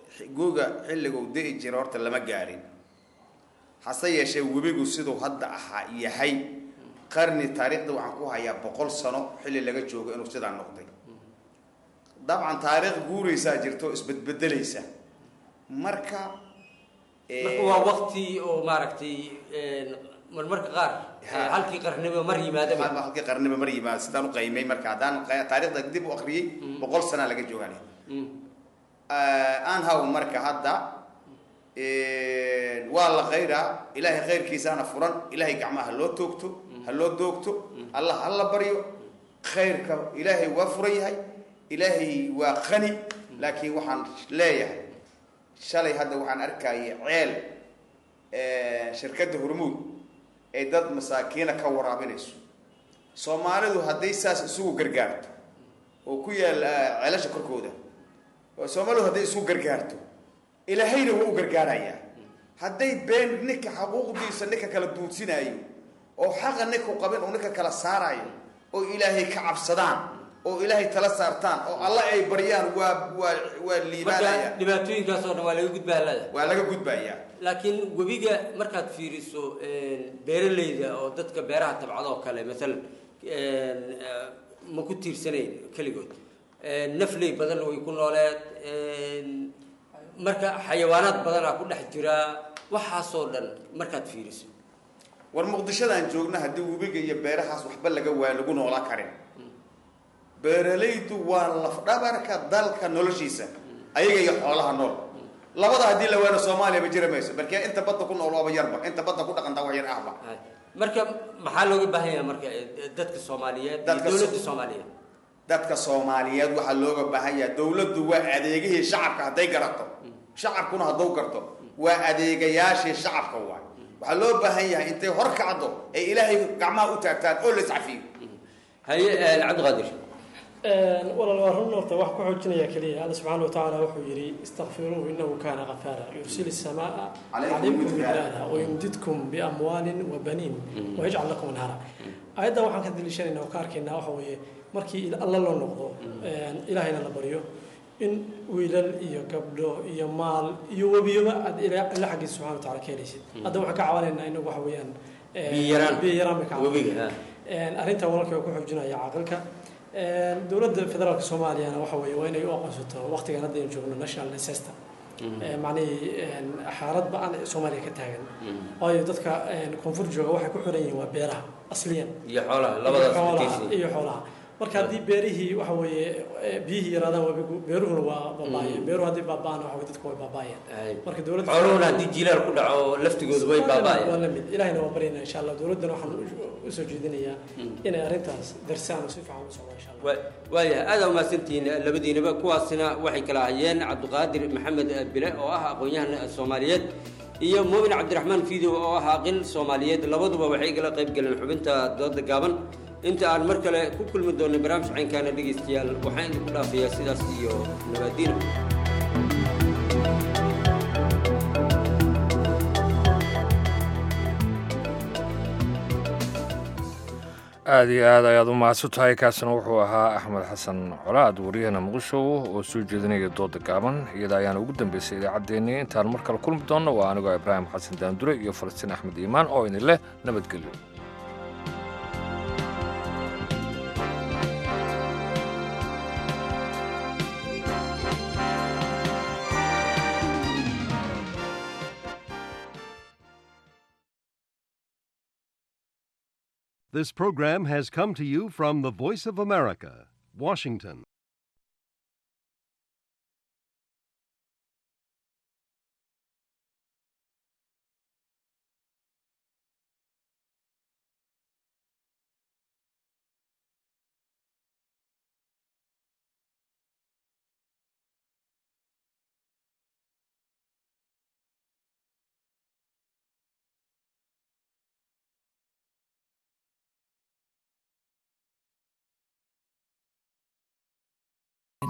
guga xilliguu di'i jira horta lama gaarin hase yeeshee webigu siduu hadda ahaa yahay qarni taariikhda waxaan ku hayaa boqol sano xilli laga joogo inuu sidaa noqday dabcan taariikh guuraysaa jirto isbedbedelaysa marka marka waa waqti oo maaragtay marmarka qaar halkii qarniba mar yimaadaba halkii qarniba mar yimaada sidaan u qaymay marka haddaan taariikhda dib u akriyey boqol sanaa laga joogaan aan haw marka hadda waa la khayraa ilaahay khayrkiisaana furan ilaahay gacmaha ha loo toogto ha loo doogto allah ha la baryo khayrka ilaahay waa furan yahay ilaahay waa qani laakiin waxaan leeyahay shalay hadda waxaan arkayay ceel shirkadda hormuud ay dad masaakiina ka waraabinayso soomaalidu hadday saas isugu gargaarto oo ku yaal ceelasha korkooda soomaalidu hadday isugu gargaarto ilaahayna waa u gargaarayaa hadday been ninka xaquuqdiisa ninka kala duudsinaayo oo xaqa ninku qabin oo ninka kala saarayo oo ilaahay ka cabsadaan oo ilaahay tala saartaan oo alla ay baryaan waa waa waa liibaanaya dhibaatooyinkaas oo dhan waa laga gudbaa lada waa laga gudbayaa laakiin webiga markaad fiiriso beeralayda oo dadka beeraha tabcada oo kale maalan ma ku tiirsanayn keligood nafley badan way ku nooleed marka xayawaanaad badanaa ku dhex jira waxaasoo dhan markaad fiiriso war muqdishadaan joogna haddii webiga iyo beerahaas waxba laga waa lagu noolaa karin beeralaydu waa lafdhabarka dalka noloshiisa ayaga iyo xoolaha nool labada haddii la waano soomaaliya ba jira mayso balkee inta badda ku nool waaba yarba inta badda ku dhaqantaa wax yar ahba marka maxaa looga baahan yahay marka dadka soomaaliyeed iyo dowladda soomaaliyeed dadka soomaaliyeed waxaa looga baahan yahay dowladdu waa adeegihii shacabka hadday garato shacabkuna hadduu garto waa adeegayaashii shacabka waay waxaa loo baahan yahay intay hor kacdo ay ilaahay gacmaha u taagtaan oo la iscafiyo haye cabdiqaadir walaal waa run horta wax ku xoojinaya keliya alla subxaana watacaala wuxuu yidhi istakfiruuhu inahu kaana qafaara yursil السماء calaykum midraara wayumdidkum biamwaalin wabaniin wayajcal lakum anhara ayaddan waxaan ka daliishanayna oo ka arkaynaa waxa weeye markii alla loo noqdo ilaahayna la baryo in wiilal iyo gabdho iyo maal iyo webiyoba aad ila xaggiisa subxana wataala ka helaysid hadda waxaan ka cabanaynaa inagu waxa weeyaan biyaraan biyaraan bay ka webiga arrinta walaalkii waa ku xoojinaya caqilka dowladda federaalka soomaaliyana waxa weeye waa inay u aqoonsato waqtigan hadda aynu joogno national disaster macnihii xaalad ba-an soomaaliya ka taagan waayo dadka koonfur jooga waxay ku xiran yihiin waa beeraha asliyan iyo xoolaha labadaas xoolaha iyo xoolaha marka haddii beerihii waxa weeye biyihii yaraadaan wabigu beeruhuna waa baaba'ayaan beeruhu haddii baaba'aan waxa weye dadku way baaba'ayaan marka dowladda xooluhuna haddii jilaal ku dhaco laftigoodu way baaba'ayaan waa la mid ilaahina waa baryayna insha allah dowladdana waxaan usoo jeedinayaa inay arrintaas darsaan oo si fiican u socdo insha allah waayahay aada umahadsantihiin labadiinaba kuwaasina waxay kala hayeen cabdiqaadir maxamed bile oo ah aqoon-yahan soomaaliyeed iyo muumin cabdiraxmaan fiidow oo ah aqil soomaaliyeed labaduba waxay kala qayb galeen xubinta dooda gaaban inta aan mar kale ku kulmi doonay barnaamij caynkaana dhegaystayaal waxaan idinku dhaafayaa sidaas iyo nabaadiina aada iyo aad ayaad u mahadsan tahay kaasina wuxuu ahaa axmed xasan colaad wariyahana muqdisho oo soo jeedinaya dooda gaaban iyada ayaana ugu dambeysay idaacaddeenii intaan mar kale kulmi doonno waa anigoo ibraahim xasan daandure iyo falastiin axmed iimaan oo idin leh nabadgelyo This program has come to you from the Voice of America, Washington.